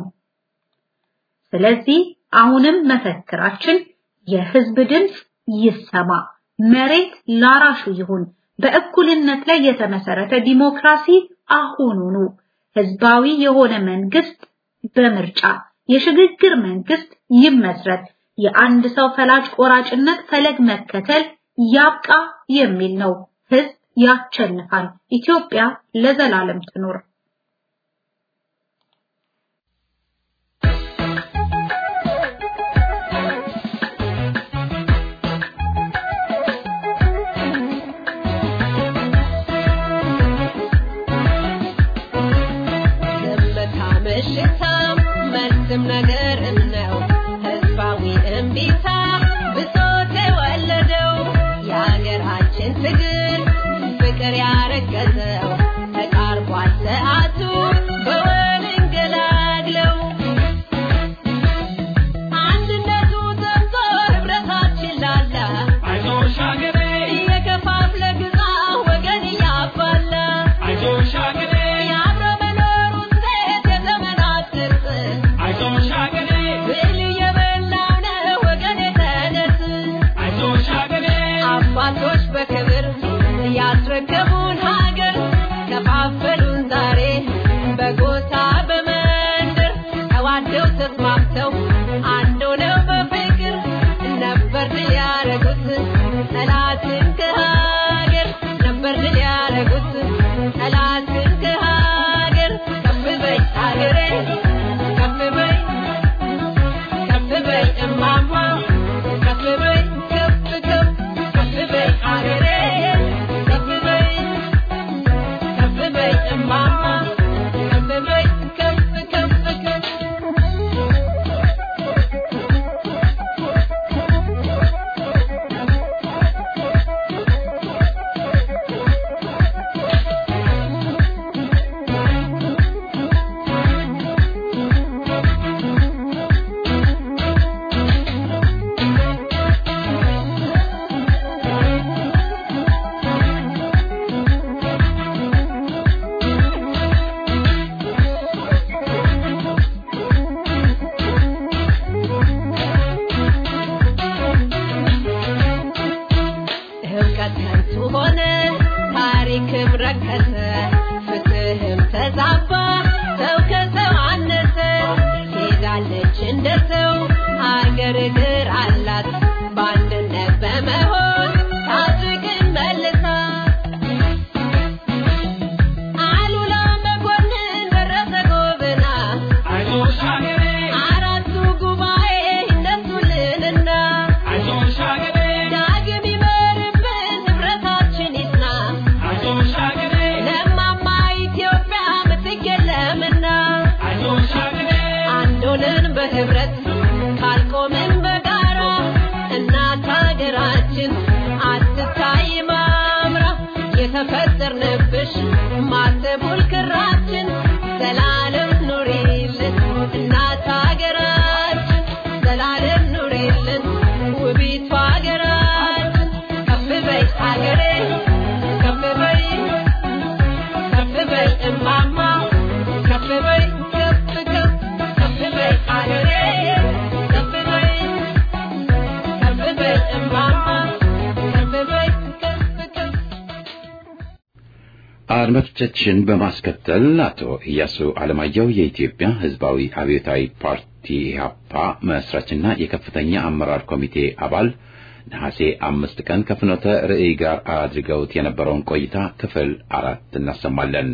ስለዚህ አሁንም መፈክራችን የሕዝብ ድምፅ ይሰማ፣ መሬት ላራሹ ይሁን፣ በእኩልነት ላይ የተመሰረተ ዲሞክራሲ አሁኑኑ፣ ህዝባዊ የሆነ መንግስት በምርጫ የሽግግር መንግስት ይመስረት፣ የአንድ ሰው ፈላጭ ቆራጭነት ፈለግ መከተል ያብቃ የሚል ነው። ህዝብ ያቸንፋል። ኢትዮጵያ ለዘላለም ትኖር። መልስም ነገር ነው ህዝባዊ እምቢታ ብሶት የወለደው የሀገራችን ትግል ፍቅር ያረገዘው ተቃርቧል እውቀት ከንቱ ሆነ ታሪክም ረከሰ ፍትህም ተዛባ ሰው ከሰው አነሰ ሄዳለች እንደ ሰው ሀገር እግር አላት በአንድነት በመሆን ታድግን መልሳ አሉላ መኮንን ደረሰ ጎብና አራቱ ጉባኤ እነሱልንና ዳግም ይመርብን ህብረታችን ይጽና ለማማ ኢትዮጵያ ምትክ የለምና አንድ ሆነን በህብረት ካልቆምን በጋራ እናት ሀገራችን አትታይ ማምራ የተፈጠርንብሽ ማተቡል ክራችን ዘላለም ኑሪልን እናት ሀገራችን ዘላለም ኑሪልን ውቢቷ ሀገራችን ከፍ በይ ሀገሬ ከፍ በይ ከፍ በይ እማማ ከፍ በይ ከፍ ከፍ ከፍ በይ ሀገሬ ከፍ በይ ከፍ በይ እማማ ከፍ በይ ከፍ ከፍ አድማጮቻችን በማስከተል አቶ ኢያሱ አለማየሁ የኢትዮጵያ ሕዝባዊ አብዮታዊ ፓርቲ ኢህአፓ መስራችና የከፍተኛ አመራር ኮሚቴ አባል ነሐሴ አምስት ቀን ከፍኖተ ርዕይ ጋር አድርገውት የነበረውን ቆይታ ክፍል አራት እናሰማለን።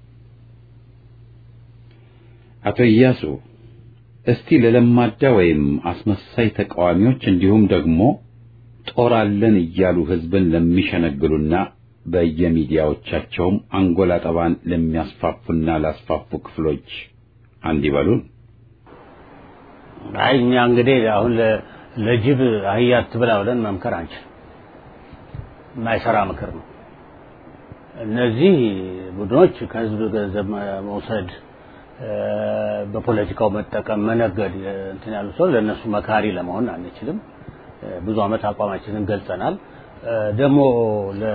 አቶ ኢያሱ እስቲ ለለማዳ ወይም አስመሳይ ተቃዋሚዎች እንዲሁም ደግሞ ጦር አለን እያሉ ህዝብን ለሚሸነግሉና በየሚዲያዎቻቸውም አንጎላ ጠባን ለሚያስፋፉና ላስፋፉ ክፍሎች አንድ ይበሉን። አይ እኛ እንግዲህ አሁን ለ- ለጅብ አህያ አትብላ ብለን መምከር አንችል። የማይሰራ ምክር ነው። እነዚህ ቡድኖች ከህዝብ ገንዘብ መ- መውሰድ እ፣ በፖለቲካው መጠቀም፣ መነገድ እ፣ እንትን ያሉ ሰው ለእነሱ መካሪ ለመሆን አንችልም። እ፣ ብዙ ዓመት አቋማችንን ገልጸናል። እ፣ ደግሞ ለ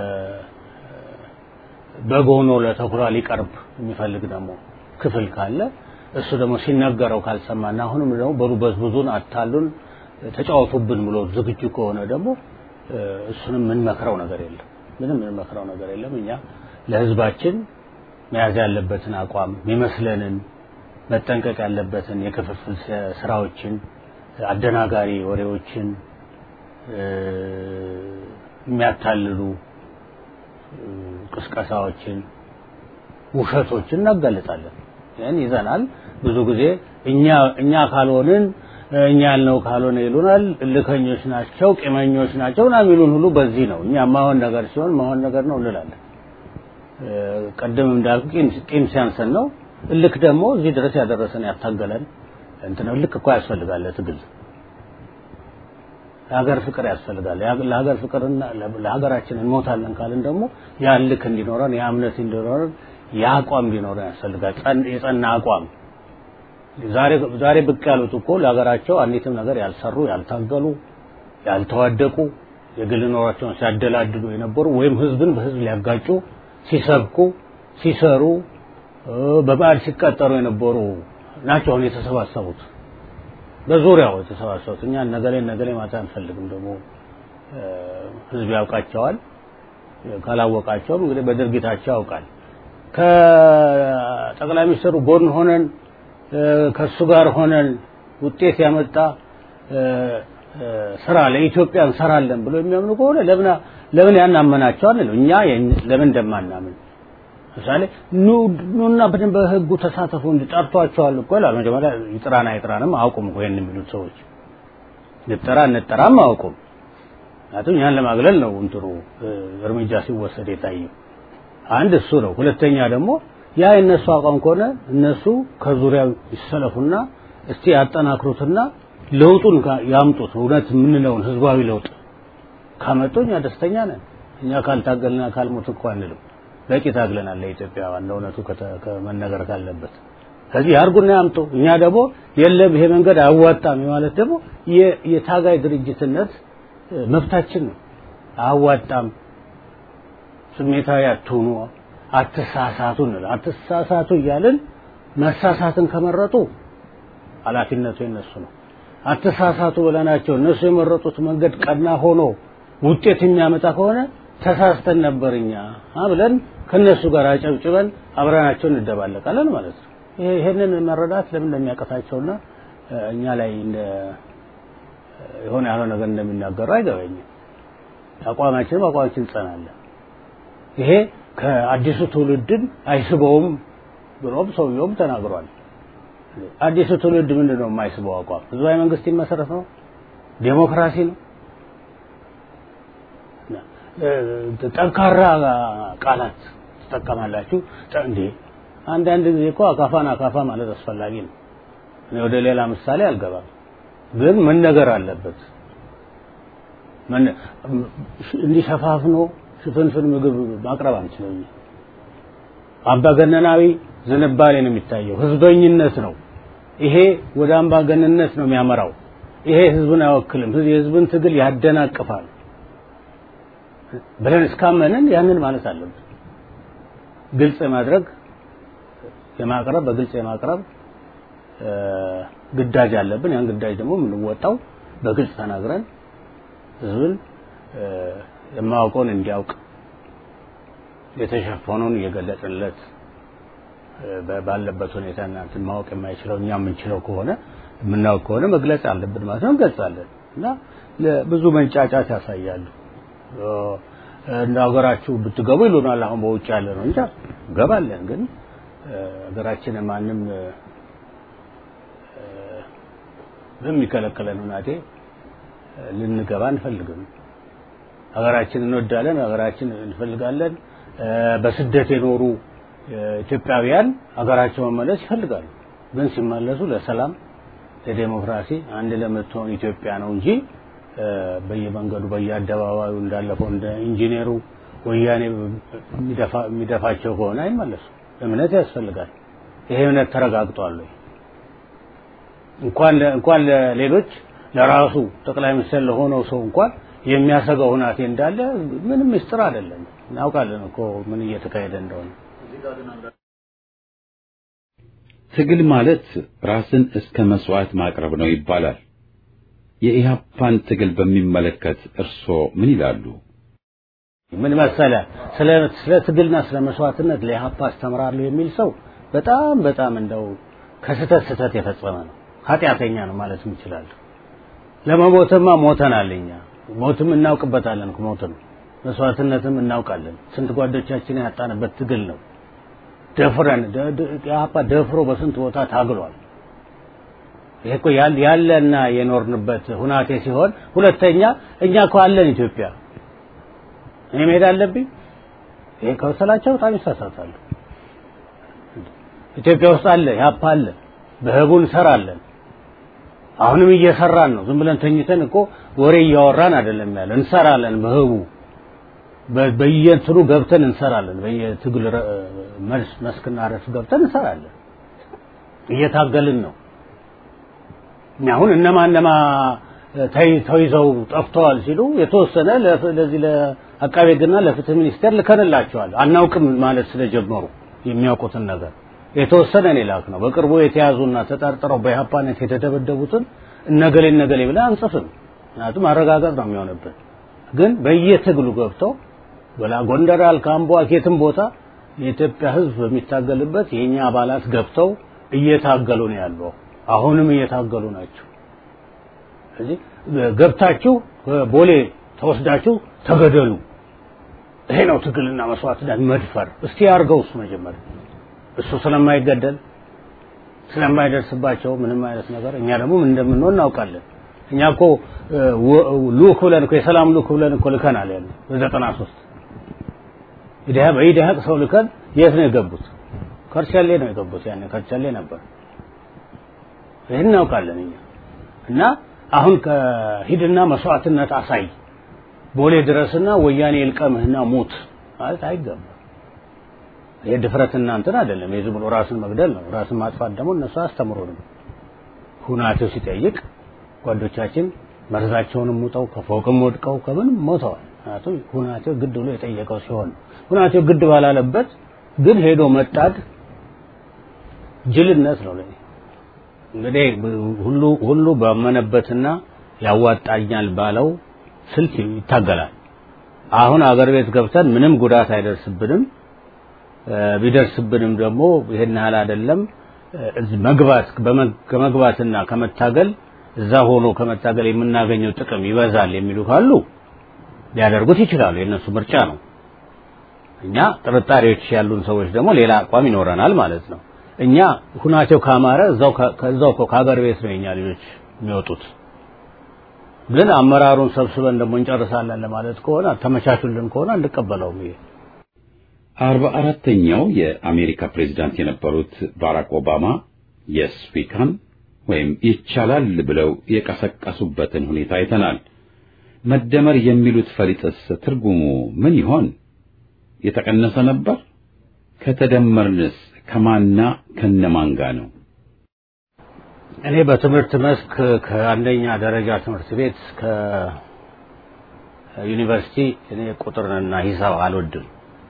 በግ ሆኖ ለተኩላ ሊቀርብ የሚፈልግ ደግሞ ክፍል ካለ እሱ ደግሞ ሲነገረው ካልሰማና አሁንም ደግሞ በሩ በዝብዙን አታሉን ተጫወቱብን ብሎ ዝግጁ ከሆነ ደግሞ እ፣ እሱንም የምንመክረው ነገር የለም። ምንም የምንመክረው ነገር የለም። እኛ ለህዝባችን መያዝ ያለበትን አቋም የሚመስለንን መጠንቀቅ ያለበትን የክፍፍል ስ- ስራዎችን፣ አደናጋሪ ወሬዎችን እ፣ የሚያታልሉ እ፣ ቅስቀሳዎችን፣ ውሸቶችን እናጋልጣለን። ይህን ይዘናል። ብዙ ጊዜ እኛ እኛ ካልሆንን እኛ ያልነው ካልሆነ ይሉናል። እልከኞች ናቸው፣ ቂመኞች ናቸው ና የሚሉን ሁሉ በዚህ ነው። እኛ ማሆን ነገር ሲሆን ማሆን ነገር ነው እንላለን። እ፣ ቅድም እንዳልኩ ቂም- ቂም ሲያንሰን ነው። እልክ ደግሞ እዚህ ድረስ ያደረሰን ያታገለን እንትን ነው። እልክ እኮ ያስፈልጋል ለትግል ለሀገር ፍቅር ያስፈልጋል። ያ- ለሀገር ፍቅርና ለ- ለሀገራችን እንሞታለን ካልን ደግሞ ያ ልክ እንዲኖረን ያ እምነት እንዲኖረን ያ አቋም እንዲኖረን ያስፈልጋል። ጸን- የጸና አቋም ዛሬ ዛሬ ብቅ ያሉት እኮ ለሀገራቸው አንዲትም ነገር ያልሰሩ ያልታገሉ ያልተዋደቁ የግል ኖሯቸውን ሲያደላድሉ የነበሩ ወይም ህዝብን በህዝብ ሊያጋጩ ሲሰብኩ ሲሰሩ እ፣ በበዓል ሲቀጠሩ የነበሩ ናቸው አሁን የተሰባሰቡት በዙሪያው የተሰባሰቡት እኛ ነገሌ ነገሌ ማታ አንፈልግም። ደግሞ እ፣ ህዝብ ያውቃቸዋል። ካላወቃቸውም እንግዲህ በድርጊታቸው ያውቃል። ከጠቅላይ ሚኒስትሩ ጎን ሆነን እ፣ ከእሱ ጋር ሆነን ውጤት ያመጣ እ፣ እ፣ ስራ ለኢትዮጵያ እንሰራለን ብሎ የሚያምኑ ከሆነ ለምን ለምን ያን አመናቸው አንልም። እኛ የን- ለምን እንደማናምን ምሳሌ ኑ ኑና በደንብ በህጉ ተሳተፉ እንዲጠርቷቸዋል እኮ ይላል። መጀመሪያ ይጥራና ይጥራንም አያውቁም እኮ ይሄን የሚሉት ሰዎች ንጠራ እንጠራም አያውቁም። ምክንያቱም ያን ለማግለል ነው እንትኑ እ፣ እርምጃ ሲወሰድ የታየው። አንድ እሱ ነው። ሁለተኛ ደግሞ ያ የእነሱ አቋም ከሆነ እነሱ ከዙሪያው ይሰለፉና እስቲ ያጠናክሩትና ለውጡን ካ- ያምጡት። እውነት የምንለውን ህዝባዊ ለውጥ ካመጡ እኛ ደስተኛ ነን። እኛ ካልታገልና ካልሞት እኮ አንልም። በቂ ታግለናል ለኢትዮጵያ ዋና እውነቱ ከተ- ከመነገር ካለበት ከዚህ ያርጉና ያምጡ። እኛ ደግሞ የለም ይሄ መንገድ አያዋጣም ማለት ደግሞ የ- የታጋይ ድርጅትነት እ፣ መብታችን ነው። አያዋጣም፣ ስሜታዊ አትሁኑ፣ አትሳሳቱ እንላለን። አትሳሳቱ እያልን መሳሳትን ከመረጡ ኃላፊነቱ የነሱ ነው። አትሳሳቱ ብለናቸው እነሱ የመረጡት መንገድ ቀና ሆኖ ውጤት የሚያመጣ ከሆነ ተሳስተን ነበር እኛ ብለን ከነሱ ጋር አጨብጭበን አብረናቸው እንደባለቃለን ማለት ነው። ይሄንን መረዳት ለምን እንደሚያቀታቸውና እኛ ላይ እንደ የሆነ ያለው ነገር እንደሚናገሩ አይገባኝም። አቋማችንም አቋማችን እንጸናለን። ይሄ ከአዲሱ ትውልድን አይስበውም ብሎም ሰውየውም ተናግሯል። አዲሱ ትውልድ ምንድን ነው የማይስበው አቋም? ህዝባዊ መንግስት ይመሰረት ነው፣ ዴሞክራሲ ነው። ጠንካራ ቃላት ትጠቀማላችሁ እንዴ? አንዳንድ ጊዜ እኮ አካፋን አካፋ ማለት አስፈላጊ ነው። እኔ ወደ ሌላ ምሳሌ አልገባም፣ ግን መነገር አለበት። እንዲህ ሸፋፍኖ ሽፍንፍን ምግብ ማቅረብ አንችልም። አምባገነናዊ ዝንባሌ ነው የሚታየው፣ ህዝበኝነት ነው። ይሄ ወደ አምባገነንነት ነው የሚያመራው። ይሄ ህዝብን አይወክልም፣ የህዝብን ትግል ያደናቅፋል ብለን እስካመንን ያንን ማለት አለብን። ግልጽ የማድረግ የማቅረብ በግልጽ የማቅረብ ግዳጅ አለብን። ያን ግዳጅ ደግሞ የምንወጣው በግልጽ ተናግረን ህዝብን የማያውቀውን እንዲያውቅ የተሸፈነውን እየገለጽንለት ባለበት ሁኔታ እናንተን ማወቅ የማይችለው እኛ የምንችለው ከሆነ የምናውቅ ከሆነ መግለጽ አለብን ማለት ነው። እንገልጻለን እና ብዙ መንጫጫት ያሳያሉ። እንደ ሀገራችሁ ብትገቡ ይሉናል። አሁን በውጭ ያለ ነው እንጂ ገባለን። ግን ሀገራችንን ማንም በሚከለክለን ሁናቴ ልንገባ አንፈልግም። ሀገራችን እንወዳለን፣ ሀገራችን እንፈልጋለን። በስደት የኖሩ ኢትዮጵያውያን ሀገራቸው መመለስ ይፈልጋሉ። ግን ሲመለሱ ለሰላም፣ ለዴሞክራሲ አንድ ለምትሆን ኢትዮጵያ ነው እንጂ በየመንገዱ በየአደባባዩ እንዳለፈው እንደ ኢንጂነሩ ወያኔ የሚደፋቸው ከሆነ አይመለሱ። እምነት ያስፈልጋል። ይሄ እምነት ተረጋግጧል ወይ? እንኳን እንኳን ለሌሎች ለራሱ ጠቅላይ ሚኒስትር ለሆነው ሰው እንኳን የሚያሰጋው ሁናቴ እንዳለ ምንም ምስጢር አይደለም። እናውቃለን እኮ ምን እየተካሄደ እንደሆነ። ትግል ማለት ራስን እስከ መስዋዕት ማቅረብ ነው ይባላል። የኢህአፓን ትግል በሚመለከት እርስዎ ምን ይላሉ? ምን መሰለ ስለ ስለ ትግልና ስለ መስዋዕትነት ለኢህአፓ አስተምራለሁ የሚል ሰው በጣም በጣም እንደው ከስተት ስተት የፈጸመ ነው። ኃጢአተኛ ነው ማለት እንችላለን። ለመሞትማ ሞተናል እኛ ሞትም እናውቅበታለን ሞትም መስዋዕትነትም እናውቃለን። ስንት ጓዶቻችን ያጣንበት ትግል ነው። ደፍረን ኢህአፓ ደፍሮ በስንት ቦታ ታግሏል። ይሄ እኮ ያለና የኖርንበት ሁናቴ ሲሆን፣ ሁለተኛ እኛ እኮ አለን ኢትዮጵያ። እኔ መሄድ አለብኝ። ይሄ ከወሰላቸው በጣም ይሳሳታሉ። ኢትዮጵያ ውስጥ አለ፣ ኢህአፓ አለ፣ በህቡ እንሰራለን። አሁንም እየሰራን ነው። ዝም ብለን ተኝተን እኮ ወሬ እያወራን አይደለም ያለ፣ እንሰራለን በህቡ በየእንትኑ ገብተን እንሰራለን። በየትግል መስክና ረስ ገብተን እንሰራለን። እየታገልን ነው። አሁን እነማ እነማ ተይዘው ጠፍተዋል ሲሉ የተወሰነ ለዚህ ለአቃቤ ሕግና ለፍትህ ሚኒስቴር ልከንላቸዋል። አናውቅም ማለት ስለጀመሩ የሚያውቁትን ነገር የተወሰነ እኔ ላክ ነው። በቅርቡ የተያዙና ተጠርጥረው በኢህአፓነት የተደበደቡትን እነገሌ እነገሌ ብለን አንጽፍም። ምክንያቱም ማረጋገጥ ነው የሚሆንብን። ግን በየትግሉ ገብተው ወላ ጎንደር አልካምቦ የትም ቦታ የኢትዮጵያ ሕዝብ በሚታገልበት የኛ አባላት ገብተው እየታገሉ ነው ያለው። አሁንም እየታገሉ ናቸው። ስለዚህ ገብታችሁ ቦሌ ተወስዳችሁ ተገደሉ። ይሄ ነው ትግልና መስዋዕትነት መድፈር። እስቲ ያርገው እሱ መጀመሪያ እሱ ስለማይገደል ስለማይደርስባቸው ምንም አይነት ነገር እኛ ደግሞ ምን እንደምንሆን እናውቃለን። እኛ እኮ ሉክ ብለን እኮ የሰላም ሉክ ብለን እኮ ልከናል ያለ በዘጠና ሶስት ኢዲሃ በኢዲሃቅ ሰው ልከን የት ነው የገቡት? ከርቻሌ ነው የገቡት። ያኔ ከርቻሌ ነበር። ይህን እናውቃለን እኛ እና አሁን ከሂድና መስዋዕትነት አሳይ ቦሌ ድረስና ወያኔ ይልቀምህና ሙት ማለት አይገባም። ይሄ ድፍረት እናንተን አይደለም። የዝም ብሎ ራስን መግደል ነው። ራስን ማጥፋት ደግሞ እነሱ አስተምሮንም ሁናቴው ሲጠይቅ ጓዶቻችን መርዛቸውንም ሙጠው ከፎቅም ወድቀው ከምንም ሞተዋል። ምክንያቱም ሁናቴው ግድ ብሎ የጠየቀው ሲሆን ሁናቴው ግድ ባላለበት ግን ሄዶ መጣድ ጅልነት ነው። ለኔ እንግዲህ ሁሉ ሁሉ ባመነበትና ያዋጣኛል ባለው ስልት ይታገላል። አሁን አገር ቤት ገብተን ምንም ጉዳት አይደርስብንም። ቢደርስብንም ደግሞ ይሄን ያህል አይደለም። እዚህ መግባት ከመግባትና ከመታገል እዛ ሆኖ ከመታገል የምናገኘው ጥቅም ይበዛል የሚሉ ካሉ ሊያደርጉት ይችላሉ። የእነሱ ምርጫ ነው። እኛ ጥርጣሬዎች ያሉን ሰዎች ደግሞ ሌላ አቋም ይኖረናል ማለት ነው። እኛ ሁናቸው ካማረ እዛው ከዛው ከሀገር ቤት ነው የኛ ልጆች የሚወጡት። ግን አመራሩን ሰብስበን ደግሞ እንጨርሳለን ለማለት ከሆነ ተመቻቹልን ከሆነ አንቀበለውም። ይሄ አርባ አራተኛው የአሜሪካ ፕሬዚዳንት የነበሩት ባራክ ኦባማ የስ ዊ ካን ወይም ይቻላል ብለው የቀሰቀሱበትን ሁኔታ አይተናል። መደመር የሚሉት ፈሊጥስ ትርጉሙ ምን ይሆን? የተቀነሰ ነበር? ከተደመርንስ ከማና ከነማን ጋር ነው? እኔ በትምህርት መስክ ከአንደኛ ደረጃ ትምህርት ቤት እስከ ዩኒቨርሲቲ እኔ ቁጥርንና ሂሳብ አልወድም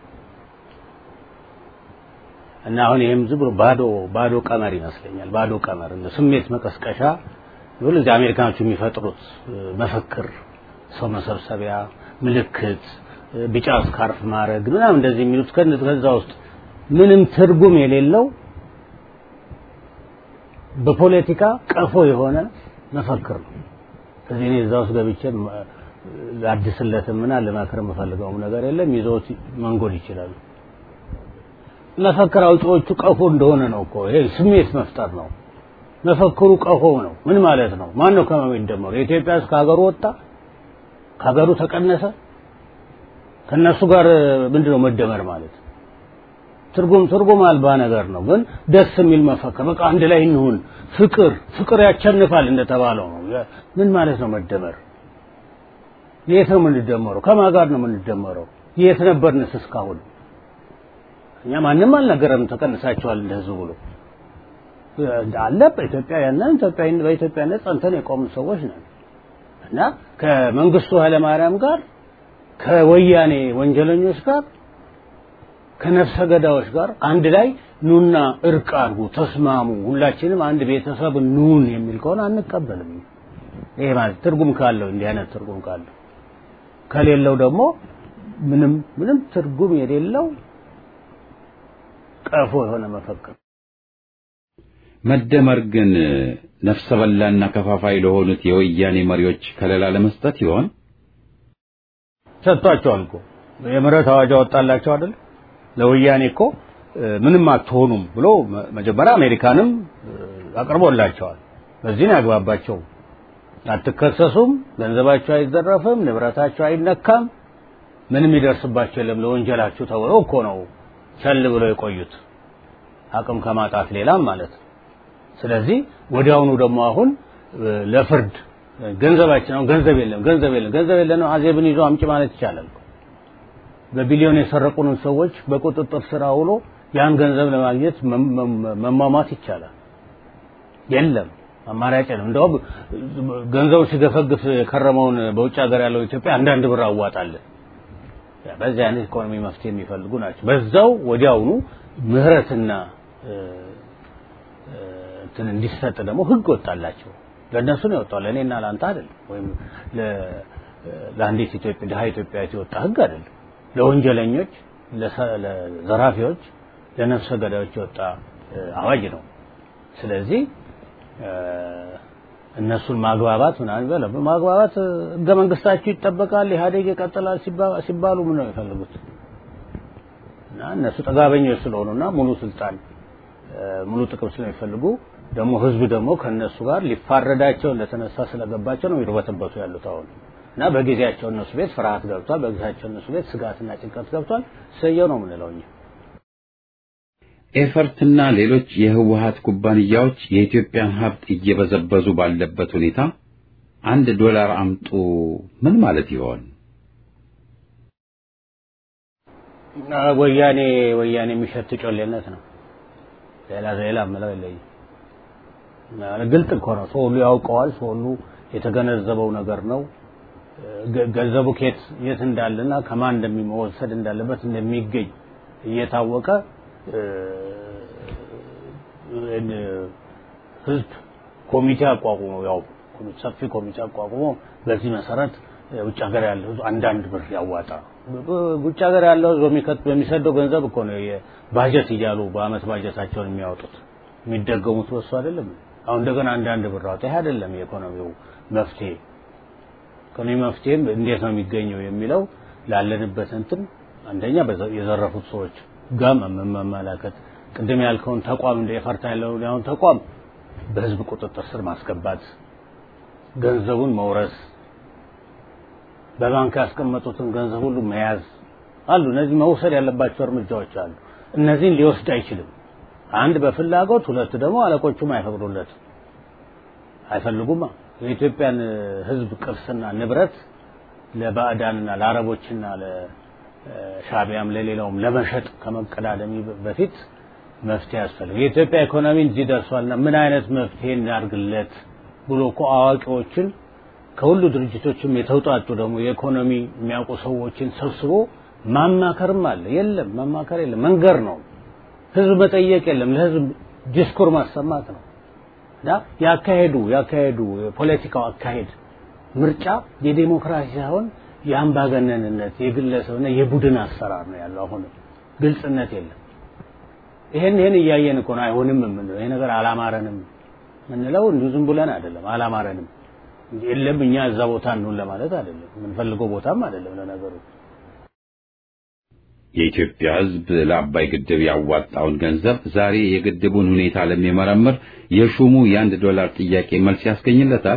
እና አሁን ይሄም ዝም ብሎ ባዶ ባዶ ቀመር ይመስለኛል። ባዶ ቀመር እንደ ስሜት መቀስቀሻ ብሎ እዚህ አሜሪካኖቹ የሚፈጥሩት መፈክር፣ ሰው መሰብሰቢያ፣ ምልክት፣ ቢጫ ስካርፍ ማድረግ ምናምን እንደዚህ የሚሉት ከዛ ውስጥ ምንም ትርጉም የሌለው በፖለቲካ ቀፎ የሆነ መፈክር ነው። ስለዚህ እኔ እዛ ውስጥ ገብቼ ላድስለትም እና ልመክር የምፈልገውም ነገር የለም። ይዘውት መንጎድ ይችላሉ። መፈክር አውጪዎቹ ቀፎ እንደሆነ ነው እኮ ይሄ ስሜት መፍጠር ነው። መፈክሩ ቀፎ ነው። ምን ማለት ነው? ማን ነው ከማን የሚደመሩ? የኢትዮጵያ ሕዝብ ከሀገሩ ወጣ፣ ከሀገሩ ተቀነሰ። ከነሱ ጋር ምንድነው መደመር ማለት? ትርጉም ትርጉም አልባ ነገር ነው። ግን ደስ የሚል መፈክር በቃ አንድ ላይ እንሁን፣ ፍቅር ፍቅር ያቸንፋል እንደተባለው ነው። ምን ማለት ነው መደመር? የት ነው የምንደመረው? ከማን ጋር ነው የምንደመረው? የት ነበርንስ እስካሁን? እኛ ማንም አልነገረም ተቀንሳቸዋል እንደ ህዝብ ብሎ አለ። በኢትዮጵያውያንን ኢትዮጵያዊን በኢትዮጵያነት ጸንተን የቆሙ ሰዎች ነን እና ከመንግስቱ ኃይለማርያም ጋር ከወያኔ ወንጀለኞች ጋር ከነፍሰ ገዳዮች ጋር አንድ ላይ ኑና እርቅ አድርጉ፣ ተስማሙ፣ ሁላችንም አንድ ቤተሰብ ኑን የሚል ከሆነ አንቀበልም። ይሄ ማለት ትርጉም ካለው እንዲህ አይነት ትርጉም ካለው ከሌለው ደግሞ ምንም ምንም ትርጉም የሌለው ቀፎ የሆነ መፈክር መደመር ግን ነፍሰ በላና ከፋፋይ ለሆኑት የወያኔ መሪዎች ከለላ ለመስጠት ይሆን? ሰጥቷቸዋል እኮ የምህረት አዋጅ አወጣላቸው አይደል? ለወያኔ እኮ ምንም አትሆኑም ብሎ መጀመሪያ አሜሪካንም አቅርቦላቸዋል። በዚህ ነው ያግባባቸው። አትከሰሱም፣ ገንዘባቸው አይዘረፍም፣ ንብረታቸው አይነካም፣ ምንም ይደርስባቸው የለም ለወንጀላችሁ ተብሎ እኮ ነው ቸል ብለው የቆዩት አቅም ከማጣት ሌላም ማለት ነው። ስለዚህ ወዲያውኑ ደግሞ አሁን ለፍርድ ገንዘባችን አሁን ገንዘብ የለም ገንዘብ የለም ገንዘብ የለም አዜብን ይዞ አምጪ ማለት ይቻላል። በቢሊዮን የሰረቁንን ሰዎች በቁጥጥር ስር አውሎ ያን ገንዘብ ለማግኘት መሟሟት ይቻላል። የለም አማራጭ የለም። እንደውም ገንዘቡ ሲገፈግፍ የከረመውን በውጭ ሀገር ያለው ኢትዮጵያ አንዳንድ ብር አዋጣለን። በዚህ አይነት ኢኮኖሚ መፍትሄ የሚፈልጉ ናቸው። በዛው ወዲያውኑ ምህረትና እንትን እንዲሰጥ ደግሞ ህግ ወጣላቸው። ለእነሱ ነው የወጣው፣ ለእኔና ለአንተ አይደለም። ወይም ለአንዲት ኢትዮጵያ ድሀ ኢትዮጵያዊት የወጣ ህግ አይደለም። ለወንጀለኞች፣ ለዘራፊዎች፣ ለነፍሰ ገዳዮች የወጣ አዋጅ ነው። ስለዚህ እነሱን ማግባባት ምናምን በለ ማግባባት ህገ መንግስታችሁ ይጠበቃል፣ ኢህአዴግ ይቀጥላል ሲባሉ ምን ነው የሚፈልጉት? እና እነሱ ጠጋበኞች ስለሆኑና ሙሉ ስልጣን ሙሉ ጥቅም ስለሚፈልጉ ደግሞ ህዝብ ደግሞ ከነሱ ጋር ሊፋረዳቸው እንደተነሳ ስለገባቸው ነው ይርበተበቱ ያሉት አሁን እና በጊዜያቸው እነሱ ቤት ፍርሃት ገብቷል። በጊዜያቸው እነሱ ቤት ስጋትና ጭንቀት ገብቷል። ሰየው ነው የምንለው እኛ። ኤፈርትና ሌሎች የህወሀት ኩባንያዎች የኢትዮጵያን ሀብት እየበዘበዙ ባለበት ሁኔታ አንድ ዶላር አምጡ ምን ማለት ይሆን? ወያኔ ወያኔ የሚሸት ጮሌነት ነው። ሌላ ሌላ ምለው የለኝም። ግልጥ እኮ ነው። ሰው ሁሉ ያውቀዋል። ሰው ሁሉ የተገነዘበው ነገር ነው። ገንዘቡ ከየት የት እንዳለና ከማን እንደሚወሰድ እንዳለበት እንደሚገኝ እየታወቀ ህዝብ ኮሚቴ አቋቁሞ ያው ሰፊ ኮሚቴ አቋቁሞ በዚህ መሰረት ውጭ ሀገር ያለው ህዝብ አንዳንድ ብር ያዋጣ። ውጭ ሀገር ያለው ህዝብ በሚከት በሚሰደው ገንዘብ እኮ ነው ባጀት እያሉ በአመት ባጀታቸውን የሚያወጡት የሚደገሙት በሱ አይደለም። አሁን እንደገና አንዳንድ ብር አውጣ። ይሄ አይደለም የኢኮኖሚው መፍትሄ። ኢኮኖሚ መፍትሄም እንዴት ነው የሚገኘው የሚለው ላለንበት እንትን አንደኛ የዘረፉት ሰዎች ጋር መመላከት፣ ቅድም ያልከውን ተቋም እንደ የፈርታ ያለውን ያሁን ተቋም በህዝብ ቁጥጥር ስር ማስገባት፣ ገንዘቡን መውረስ፣ በባንክ ያስቀመጡትን ገንዘብ ሁሉ መያዝ አሉ። እነዚህ መውሰድ ያለባቸው እርምጃዎች አሉ። እነዚህን ሊወስድ አይችልም። አንድ በፍላጎት ሁለት ደግሞ አለቆቹም አይፈቅዱለትም፣ አይፈልጉማ። የኢትዮጵያን ህዝብ ቅርስና ንብረት ለባዕዳንና ለአረቦችና ለሻቢያም ለሌላውም ለመሸጥ ከመቀዳደሚ በፊት መፍትሄ ያስፈልግ። የኢትዮጵያ ኢኮኖሚ እዚህ ደርሷልና ምን አይነት መፍትሄ እናድርግለት ብሎ እኮ አዋቂዎችን ከሁሉ ድርጅቶችም የተውጣጡ ደግሞ የኢኮኖሚ የሚያውቁ ሰዎችን ሰብስቦ ማማከርም አለ። የለም ማማከር የለም፣ መንገር ነው። ህዝብ መጠየቅ የለም፣ ለህዝብ ዲስኩር ማሰማት ነው። እና ያካሄዱ ያካሄዱ የፖለቲካው አካሄድ ምርጫ የዴሞክራሲ ሳይሆን የአምባገነንነት የግለሰብና የቡድን አሰራር ነው ያለው። አሁን ግልጽነት የለም። ይሄን ይሄን እያየን እኮ ነው አይሆንም የምንለው። ይሄ ነገር አላማረንም የምንለው እንዲሁ ዝም ብለን አይደለም። አላማረንም የለም እኛ እዛ ቦታ እንሁን ለማለት አይደለም። የምንፈልገው ቦታም አይደለም ለነገሩ። የኢትዮጵያ ሕዝብ ለአባይ ግድብ ያዋጣውን ገንዘብ ዛሬ የግድቡን ሁኔታ ለሚመረምር የሹሙ የአንድ ዶላር ጥያቄ መልስ ያስገኝለታል?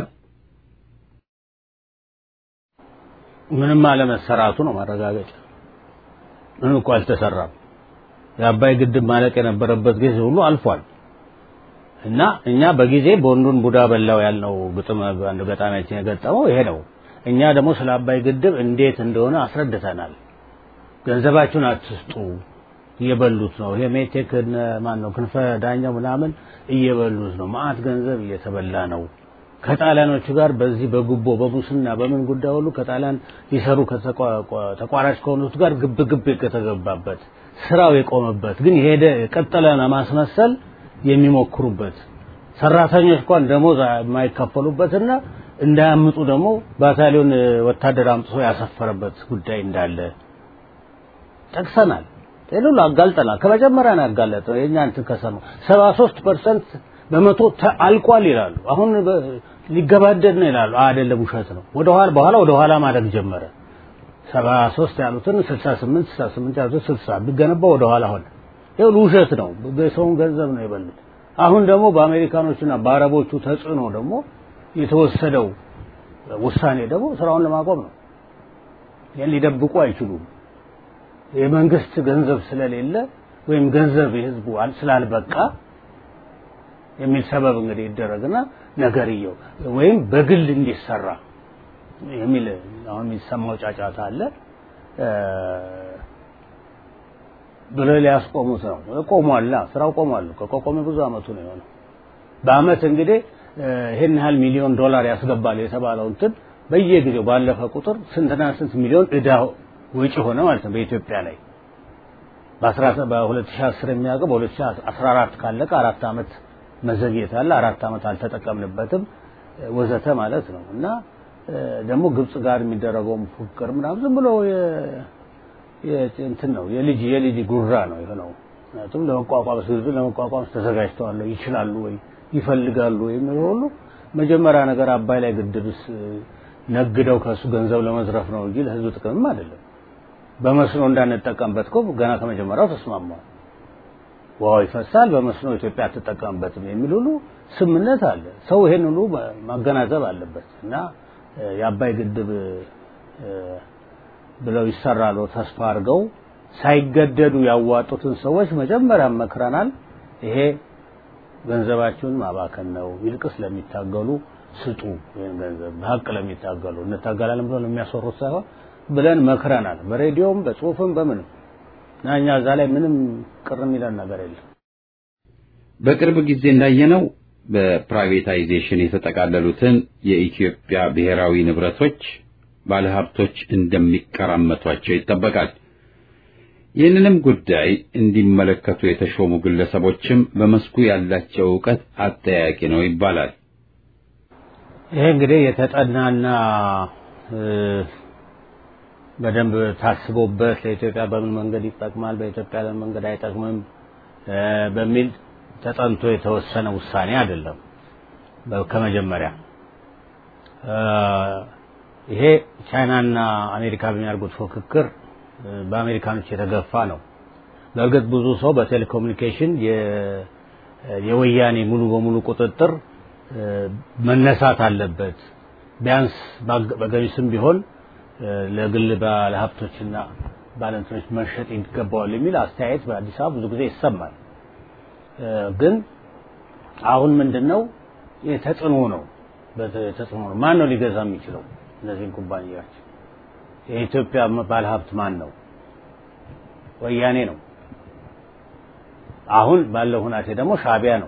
ምንም አለመሰራቱ ነው ማረጋገጫ። ምንም እኮ አልተሰራም። የአባይ ግድብ ማለቅ የነበረበት ጊዜ ሁሉ አልፏል። እና እኛ በጊዜ ቦንዱን ቡዳ በላው ያልነው ግጥም አንድ ገጣሚያችን የገጠመው ይሄ ነው። እኛ ደግሞ ስለ አባይ ግድብ እንዴት እንደሆነ አስረድተናል። ገንዘባችሁን አትስጡ፣ እየበሉት ነው። ይሄ ሜቴክ ማን ነው ክንፈ ዳኛው ምናምን እየበሉት ነው። ማአት ገንዘብ እየተበላ ነው። ከጣሊያኖቹ ጋር በዚህ በጉቦ በሙስና በምን ጉዳይ ሁሉ ከጣሊያን ሊሰሩ ተቋራጭ ከሆኑት ጋር ግብ ግብ የተገባበት ስራው የቆመበት ግን የሄደ የቀጠለ ለማስመሰል የሚሞክሩበት ሰራተኞች እንኳን ደሞዝ የማይከፈሉበትና እንዳያምጡ ደግሞ ባታሊዮን ወታደር አምጥቶ ያሰፈረበት ጉዳይ እንዳለ ጠቅሰናል። ይህን ሁሉ አጋልጠናል። ከመጀመሪያ ነው ያጋለጥነው። የእኛ እንትን ከሰማ ሰባ ሶስት ፐርሰንት በመቶ አልቋል ይላሉ። አሁን ሊገባደድ ነው ይላሉ። አይደለም፣ ውሸት ነው። ወደኋላ በኋላ ወደኋላ ማድረግ ጀመረ። ሰባ ሶስት ያሉትን ስልሳ ስምንት ስልሳ ስምንት ያሉትን ስልሳ ቢገነባ ወደኋላ ሆነ። ይኸው ውሸት ነው። የሰውን ገንዘብ ነው የበሉት። አሁን ደግሞ በአሜሪካኖቹና በአረቦቹ ተጽዕኖ ደግሞ የተወሰደው ውሳኔ ደግሞ ስራውን ለማቆም ነው። ይህን ሊደብቁ አይችሉም። የመንግስት ገንዘብ ስለሌለ ወይም ገንዘብ የህዝቡ ስላልበቃ የሚል ሰበብ እንግዲህ ይደረግና ነገርየው ወይም በግል እንዲሰራ የሚል አሁን የሚሰማው ጫጫታ አለ ብለው ሊያስቆሙት ነው። ቆሟላ፣ ስራው ቆሟል። ከቆቆመ ብዙ አመቱ ነው የሆነው። በአመት እንግዲህ ይሄን ያህል ሚሊዮን ዶላር ያስገባል የተባለው እንትን በየጊዜው ባለፈ ቁጥር ስንትና ስንት ሚሊዮን እዳ ወጪ ሆነ ማለት ነው በኢትዮጵያ ላይ በ2010 የሚያውቀው በ2014 ካለቀ አራት አመት መዘግየት አለ። አራት አመት አልተጠቀምንበትም ወዘተ ማለት ነው እና ደግሞ ግብጽ ጋር የሚደረገው ፉክክር ምናምን ዝም ብሎ እንትን ነው የልጅ የልጅ ጉራ ነው የሆነው። ምክንያቱም ለመቋቋም ህዝብ ለመቋቋም ተዘጋጅተዋል ይችላሉ ወይ ይፈልጋሉ የሚለው ሁሉ መጀመሪያ ነገር አባይ ላይ ግድብስ ነግደው ከሱ ገንዘብ ለመዝረፍ ነው እንጂ ለህዝብ ጥቅምም አይደለም። በመስኖ እንዳንጠቀምበት እኮ ገና ከመጀመሪያው ተስማማው። ውሃው ይፈሳል፣ በመስኖ ኢትዮጵያ አትጠቀምበትም የሚል ሁሉ ስምነት አለ። ሰው ይሄን ሁሉ ማገናዘብ አለበት እና የአባይ ግድብ ብለው ይሰራሉ ተስፋ አድርገው ሳይገደዱ ያዋጡትን ሰዎች መጀመሪያ መክረናል። ይሄ ገንዘባችሁን ማባከን ነው፣ ይልቅስ ለሚታገሉ ስጡ። ይህን ገንዘብ በሀቅ ለሚታገሉ እንታገላለን ብለው ለሚያሰሩት ሳይሆን ብለን መክረናል። በሬዲዮም በጽሁፍም በምንም እና እኛ እዛ ላይ ምንም ቅር የሚለን ነገር የለም። በቅርብ ጊዜ እንዳየነው በፕራይቬታይዜሽን የተጠቃለሉትን የኢትዮጵያ ብሔራዊ ንብረቶች ባለሀብቶች እንደሚቀራመቷቸው ይጠበቃል። ይህንንም ጉዳይ እንዲመለከቱ የተሾሙ ግለሰቦችም በመስኩ ያላቸው እውቀት አጠያቂ ነው ይባላል። ይሄ እንግዲህ የተጠናና በደንብ ታስቦበት ለኢትዮጵያ በምን መንገድ ይጠቅማል፣ በኢትዮጵያ ለምን መንገድ አይጠቅምም በሚል ተጠንቶ የተወሰነ ውሳኔ አይደለም። ከመጀመሪያ ይሄ ቻይናና አሜሪካ በሚያደርጉት ፉክክር በአሜሪካኖች የተገፋ ነው። በእርግጥ ብዙ ሰው በቴሌኮሙኒኬሽን የወያኔ ሙሉ በሙሉ ቁጥጥር መነሳት አለበት፣ ቢያንስ በገሚስም ቢሆን ለግል ባለሀብቶችና ባለንትኖች መሸጥ ይገባዋል የሚል አስተያየት በአዲስ አበባ ብዙ ጊዜ ይሰማል። ግን አሁን ምንድን ነው ተጽዕኖ ነው ተጽዕኖ ነው። ማን ነው ሊገዛ የሚችለው እነዚህን ኩባንያዎች? የኢትዮጵያ ባለሀብት ማን ነው? ወያኔ ነው። አሁን ባለው ሁናቴ ደግሞ ሻቢያ ነው።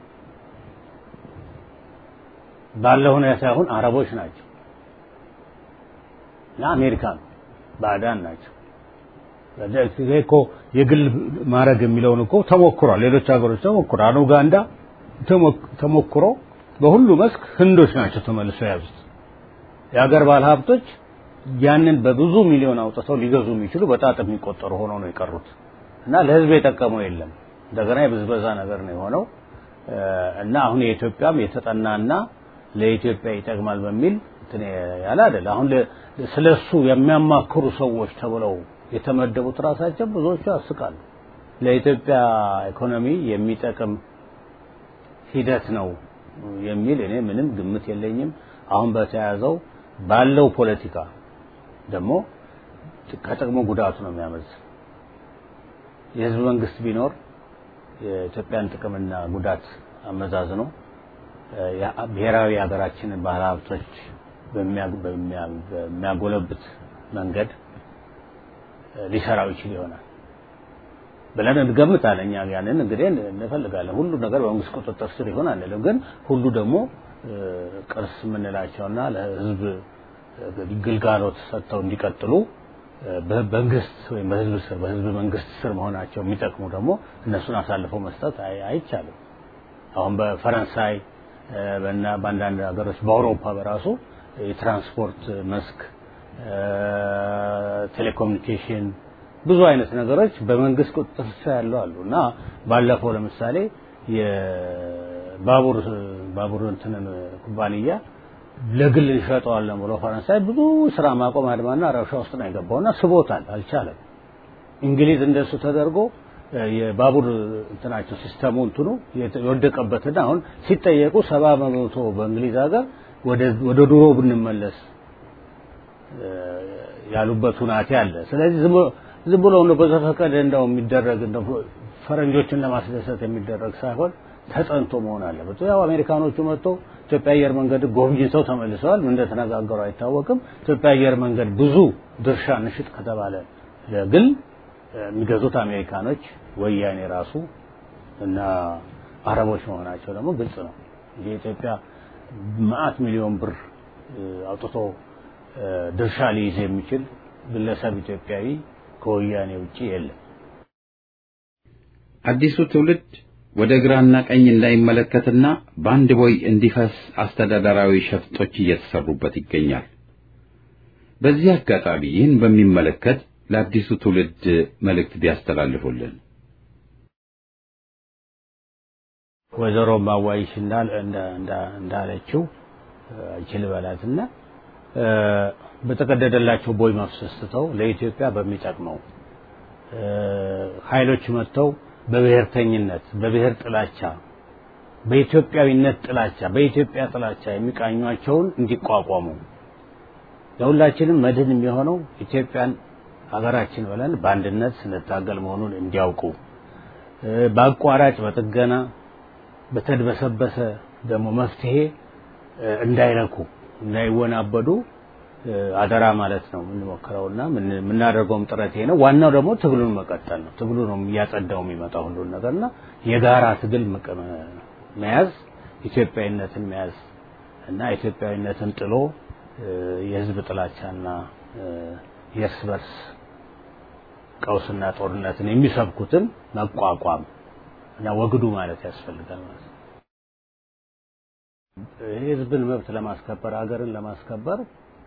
ባለው ሁኔታ አሁን አረቦች ናቸው እና አሜሪካ ነው፣ ባዕዳን ናቸው። ይሄ እኮ የግል ማድረግ የሚለውን እኮ ተሞክሯል። ሌሎች ሀገሮች ተሞክሯል። ኡጋንዳ ተሞክሮ በሁሉ መስክ ህንዶች ናቸው ተመልሰው የያዙት። የሀገር ባለሀብቶች ያንን በብዙ ሚሊዮን አውጥተው ሊገዙ የሚችሉ በጣት የሚቆጠሩ ሆነው ነው የቀሩት እና ለህዝብ የጠቀመው የለም። እንደገና የብዝበዛ ነገር ነው የሆነው እና አሁን የኢትዮጵያም የተጠናና ለኢትዮጵያ ይጠቅማል በሚል እንትን ያለ አይደል። አሁን ስለሱ የሚያማክሩ ሰዎች ተብለው የተመደቡት ራሳቸው ብዙዎቹ ያስቃሉ። ለኢትዮጵያ ኢኮኖሚ የሚጠቅም ሂደት ነው የሚል እኔ ምንም ግምት የለኝም። አሁን በተያዘው ባለው ፖለቲካ ደግሞ ከጥቅሙ ጉዳቱ ነው የሚያመዝ። የህዝብ መንግስት ቢኖር የኢትዮጵያን ጥቅምና ጉዳት አመዛዝኖ ብሔራዊ ሀገራችንን ባህል ሀብቶች በሚያጎለብት መንገድ ሊሰራው ይችል ይሆናል ብለን እንገምታለን። እኛ ያንን እንግዲህ እንፈልጋለን። ሁሉ ነገር በመንግስት ቁጥጥር ስር ይሆን አንልም፣ ግን ሁሉ ደግሞ ቅርስ የምንላቸውና ለህዝብ ግልጋሎት ሰጥተው እንዲቀጥሉ በመንግስት ወይም በህዝብ ስር በህዝብ መንግስት ስር መሆናቸው የሚጠቅሙ ደግሞ እነሱን አሳልፈው መስጠት አይቻልም። አሁን በፈረንሳይ እና በአንዳንድ ሀገሮች በአውሮፓ በራሱ የትራንስፖርት መስክ፣ ቴሌኮሙኒኬሽን ብዙ አይነት ነገሮች በመንግስት ቁጥጥር ስር ያሉ አሉ እና ባለፈው ለምሳሌ የባቡር ባቡር እንትንን ኩባንያ ለግል እንሸጠዋለን ብሎ ፈረንሳይ ብዙ ስራ ማቆም አድማና ረብሻ ውስጥ ነው የገባውና ስቦታል፣ አልቻለም። እንግሊዝ እንደሱ ተደርጎ የባቡር እንትናቸው ሲስተሙ እንትኑ የወደቀበትና አሁን ሲጠየቁ ሰባ በመቶ በእንግሊዝ ሀገር ወደ ድሮ ብንመለስ ያሉበት ሁናቴ አለ። ስለዚህ ዝም ብሎ ነው በዘፈቀደ እንደው የሚደረግ እንደው ፈረንጆችን ለማስደሰት የሚደረግ ሳይሆን ተጠንቶ መሆን አለበት። ያው አሜሪካኖቹ መጥተው ኢትዮጵያ አየር መንገድ ጎብኝተው ተመልሰዋል። ምን እንደተነጋገሩ አይታወቅም። ኢትዮጵያ አየር መንገድ ብዙ ድርሻ ንሽጥ ከተባለ ግን የሚገዙት አሜሪካኖች ወያኔ ራሱ እና አረቦች መሆናቸው ደግሞ ግልጽ ነው። የኢትዮጵያ መዓት ሚሊዮን ብር አውጥቶ ድርሻ ሊይዝ የሚችል ግለሰብ ኢትዮጵያዊ ከወያኔ ውጪ የለም። አዲሱ ትውልድ ወደ ግራና ቀኝ እንዳይመለከትና በአንድ ቦይ እንዲፈስ አስተዳደራዊ ሸፍጦች እየተሰሩበት ይገኛል። በዚህ አጋጣሚ ይህን በሚመለከት ለአዲሱ ትውልድ መልእክት ቢያስተላልፉልን። ወይዘሮ ማዋይሽ እንዳለችው አይችል በላትና በተቀደደላቸው ቦይ መፍሰስ ትተው ለኢትዮጵያ በሚጠቅመው ኃይሎች መጥተው በብሔርተኝነት፣ በብሔር ጥላቻ፣ በኢትዮጵያዊነት ጥላቻ፣ በኢትዮጵያ ጥላቻ የሚቃኟቸውን እንዲቋቋሙ ለሁላችንም መድህን የሚሆነው ኢትዮጵያን ሀገራችን ብለን በአንድነት ስንታገል መሆኑን እንዲያውቁ በአቋራጭ በጥገና በተድበሰበሰ ደግሞ መፍትሄ እንዳይረኩ እንዳይወናበዱ አደራ ማለት ነው የምንሞክረውና የምናደርገውም ጥረት ይሄ ነው። ዋናው ደግሞ ትግሉን መቀጠል ነው። ትግሉ ነው እያጸዳው የሚመጣው ሁሉን ነገርና የጋራ ትግል መያዝ፣ ኢትዮጵያዊነትን መያዝ እና ኢትዮጵያዊነትን ጥሎ የህዝብ ጥላቻና የእርስ በርስ ቀውስና ጦርነትን የሚሰብኩትን መቋቋም እና ወግዱ ማለት ያስፈልጋል ማለት ነው። የህዝብን መብት ለማስከበር ሀገርን ለማስከበር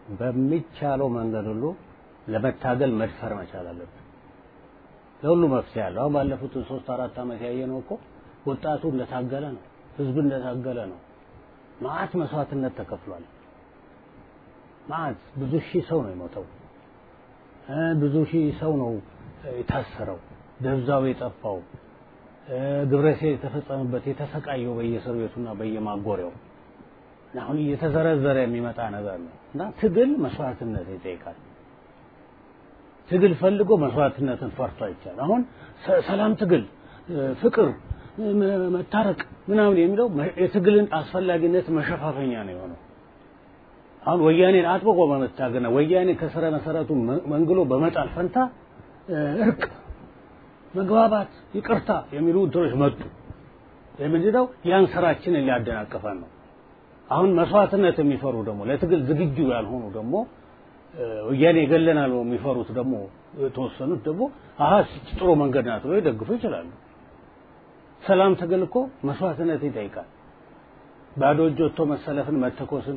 በሚቻለው መንገድ ሁሉ ለመታገል መድፈር መቻል አለብን። ለሁሉ መፍትሄ አለው። አሁን ባለፉት ሶስት አራት ዓመት ያየነው እኮ ወጣቱ እንደታገለ ነው፣ ህዝብ እንደታገለ ነው። ማአት መስዋዕትነት ተከፍሏል። ማአት ብዙ ሺህ ሰው ነው የሞተው፣ ብዙ ሺህ ሰው ነው የታሰረው፣ ደብዛው የጠፋው፣ ግብረሴ የተፈጸመበት የተሰቃየው በየእስር ቤቱና በየማጎሪያው አሁን እየተዘረዘረ የሚመጣ ነገር ነው እና ትግል መስዋዕትነት ይጠይቃል። ትግል ፈልጎ መስዋዕትነትን ፈርቶ አይቻል። አሁን ሰላም ትግል፣ ፍቅር፣ መታረቅ ምናምን የሚለው የትግልን አስፈላጊነት መሸፋፈኛ ነው የሆነው። አሁን ወያኔን አጥብቆ በመታገልና ወያኔ ከስረ መሰረቱ መንግሎ በመጣል ፈንታ እርቅ፣ መግባባት፣ ይቅርታ የሚሉ እንትኖች መጡ። የምንድነው ያን ስራችንን ሊያደናቅፈን ነው። አሁን መስዋዕትነት የሚፈሩ ደግሞ ለትግል ዝግጁ ያልሆኑ ደግሞ ወያኔ ይገለናል የሚፈሩት ደግሞ የተወሰኑት ደግሞ አሀ ጥሩ መንገድ ናት ብለው ይደግፉ ይችላሉ። ሰላም ትግል እኮ መስዋዕትነት ይጠይቃል። ባዶ እጅ ወጥቶ መሰለፍን፣ መተኮስን፣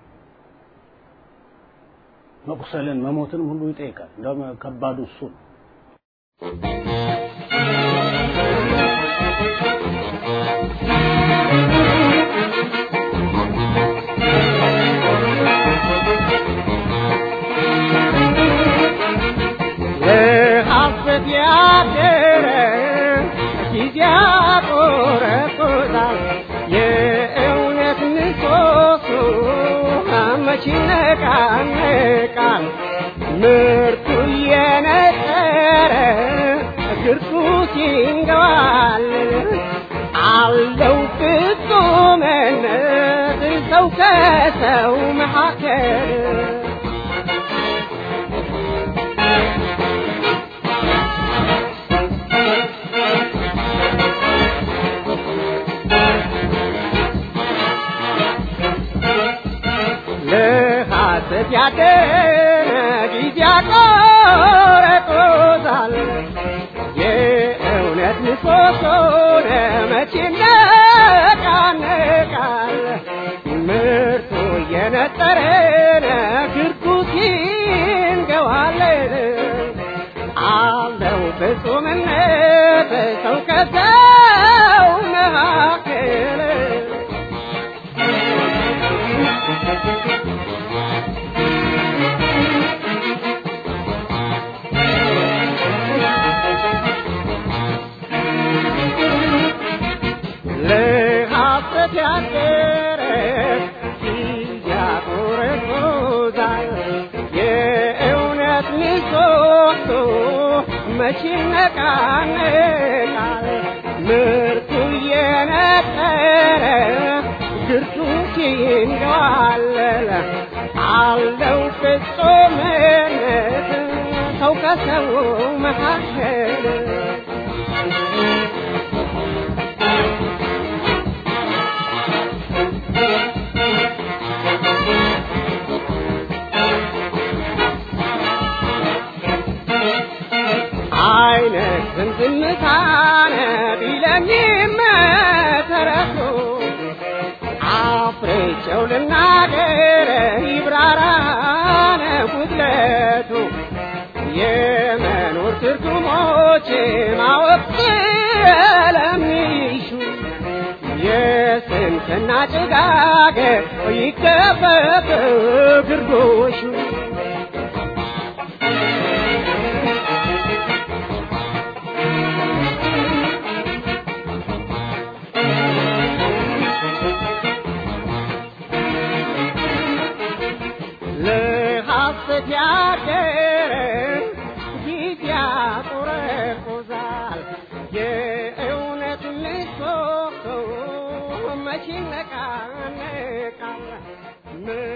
መቁሰልን፣ መሞትንም ሁሉ ይጠይቃል። እንደውም ከባዱ እሱ ነው። ለሐሰት ያደረ ጊዜ ያቆረቁዛል። የእውነት ምሰሶ መች ይነቃነቃል? ምርቱ እየነጠረ ግርሱ ሲንገባል አለው ፍጹምነት ሰው ከሰው መካከል ለሐሰት ያደረ ጊዜ ያቆረቁዛል። የእውነት ምሰሶ መቼ ይነቃነቃል? ምርቱ እየነጠረ ግርጉት ይንገዋለን። አለው ፍጹምነት ሰው ከሰው መካከል ለሐሰት ያደረ ያቆረቆዛል። የእውነት ምሰሶ መቼ ይነቃነቃል? ምርቱ እየነጠረ ግርቱ ይንገዋለል። አለው ፍጹምነት ሰው ከሰው መካከል አይነት ዝምታነ ቢለኝም መሰረቱ አፍሬቸው ልናገር ይብራራነ ጉድለቱ የመኖር ትርጉሞች ማወቅ ስለሚሹ የስንፍና ጭጋግ ይከፈት ግርዶሹ ለሐሰት ያደረ ጊዜ ያቆረቁዛል። የእውነት ምሰሶ መቼ ይነቃነቃል?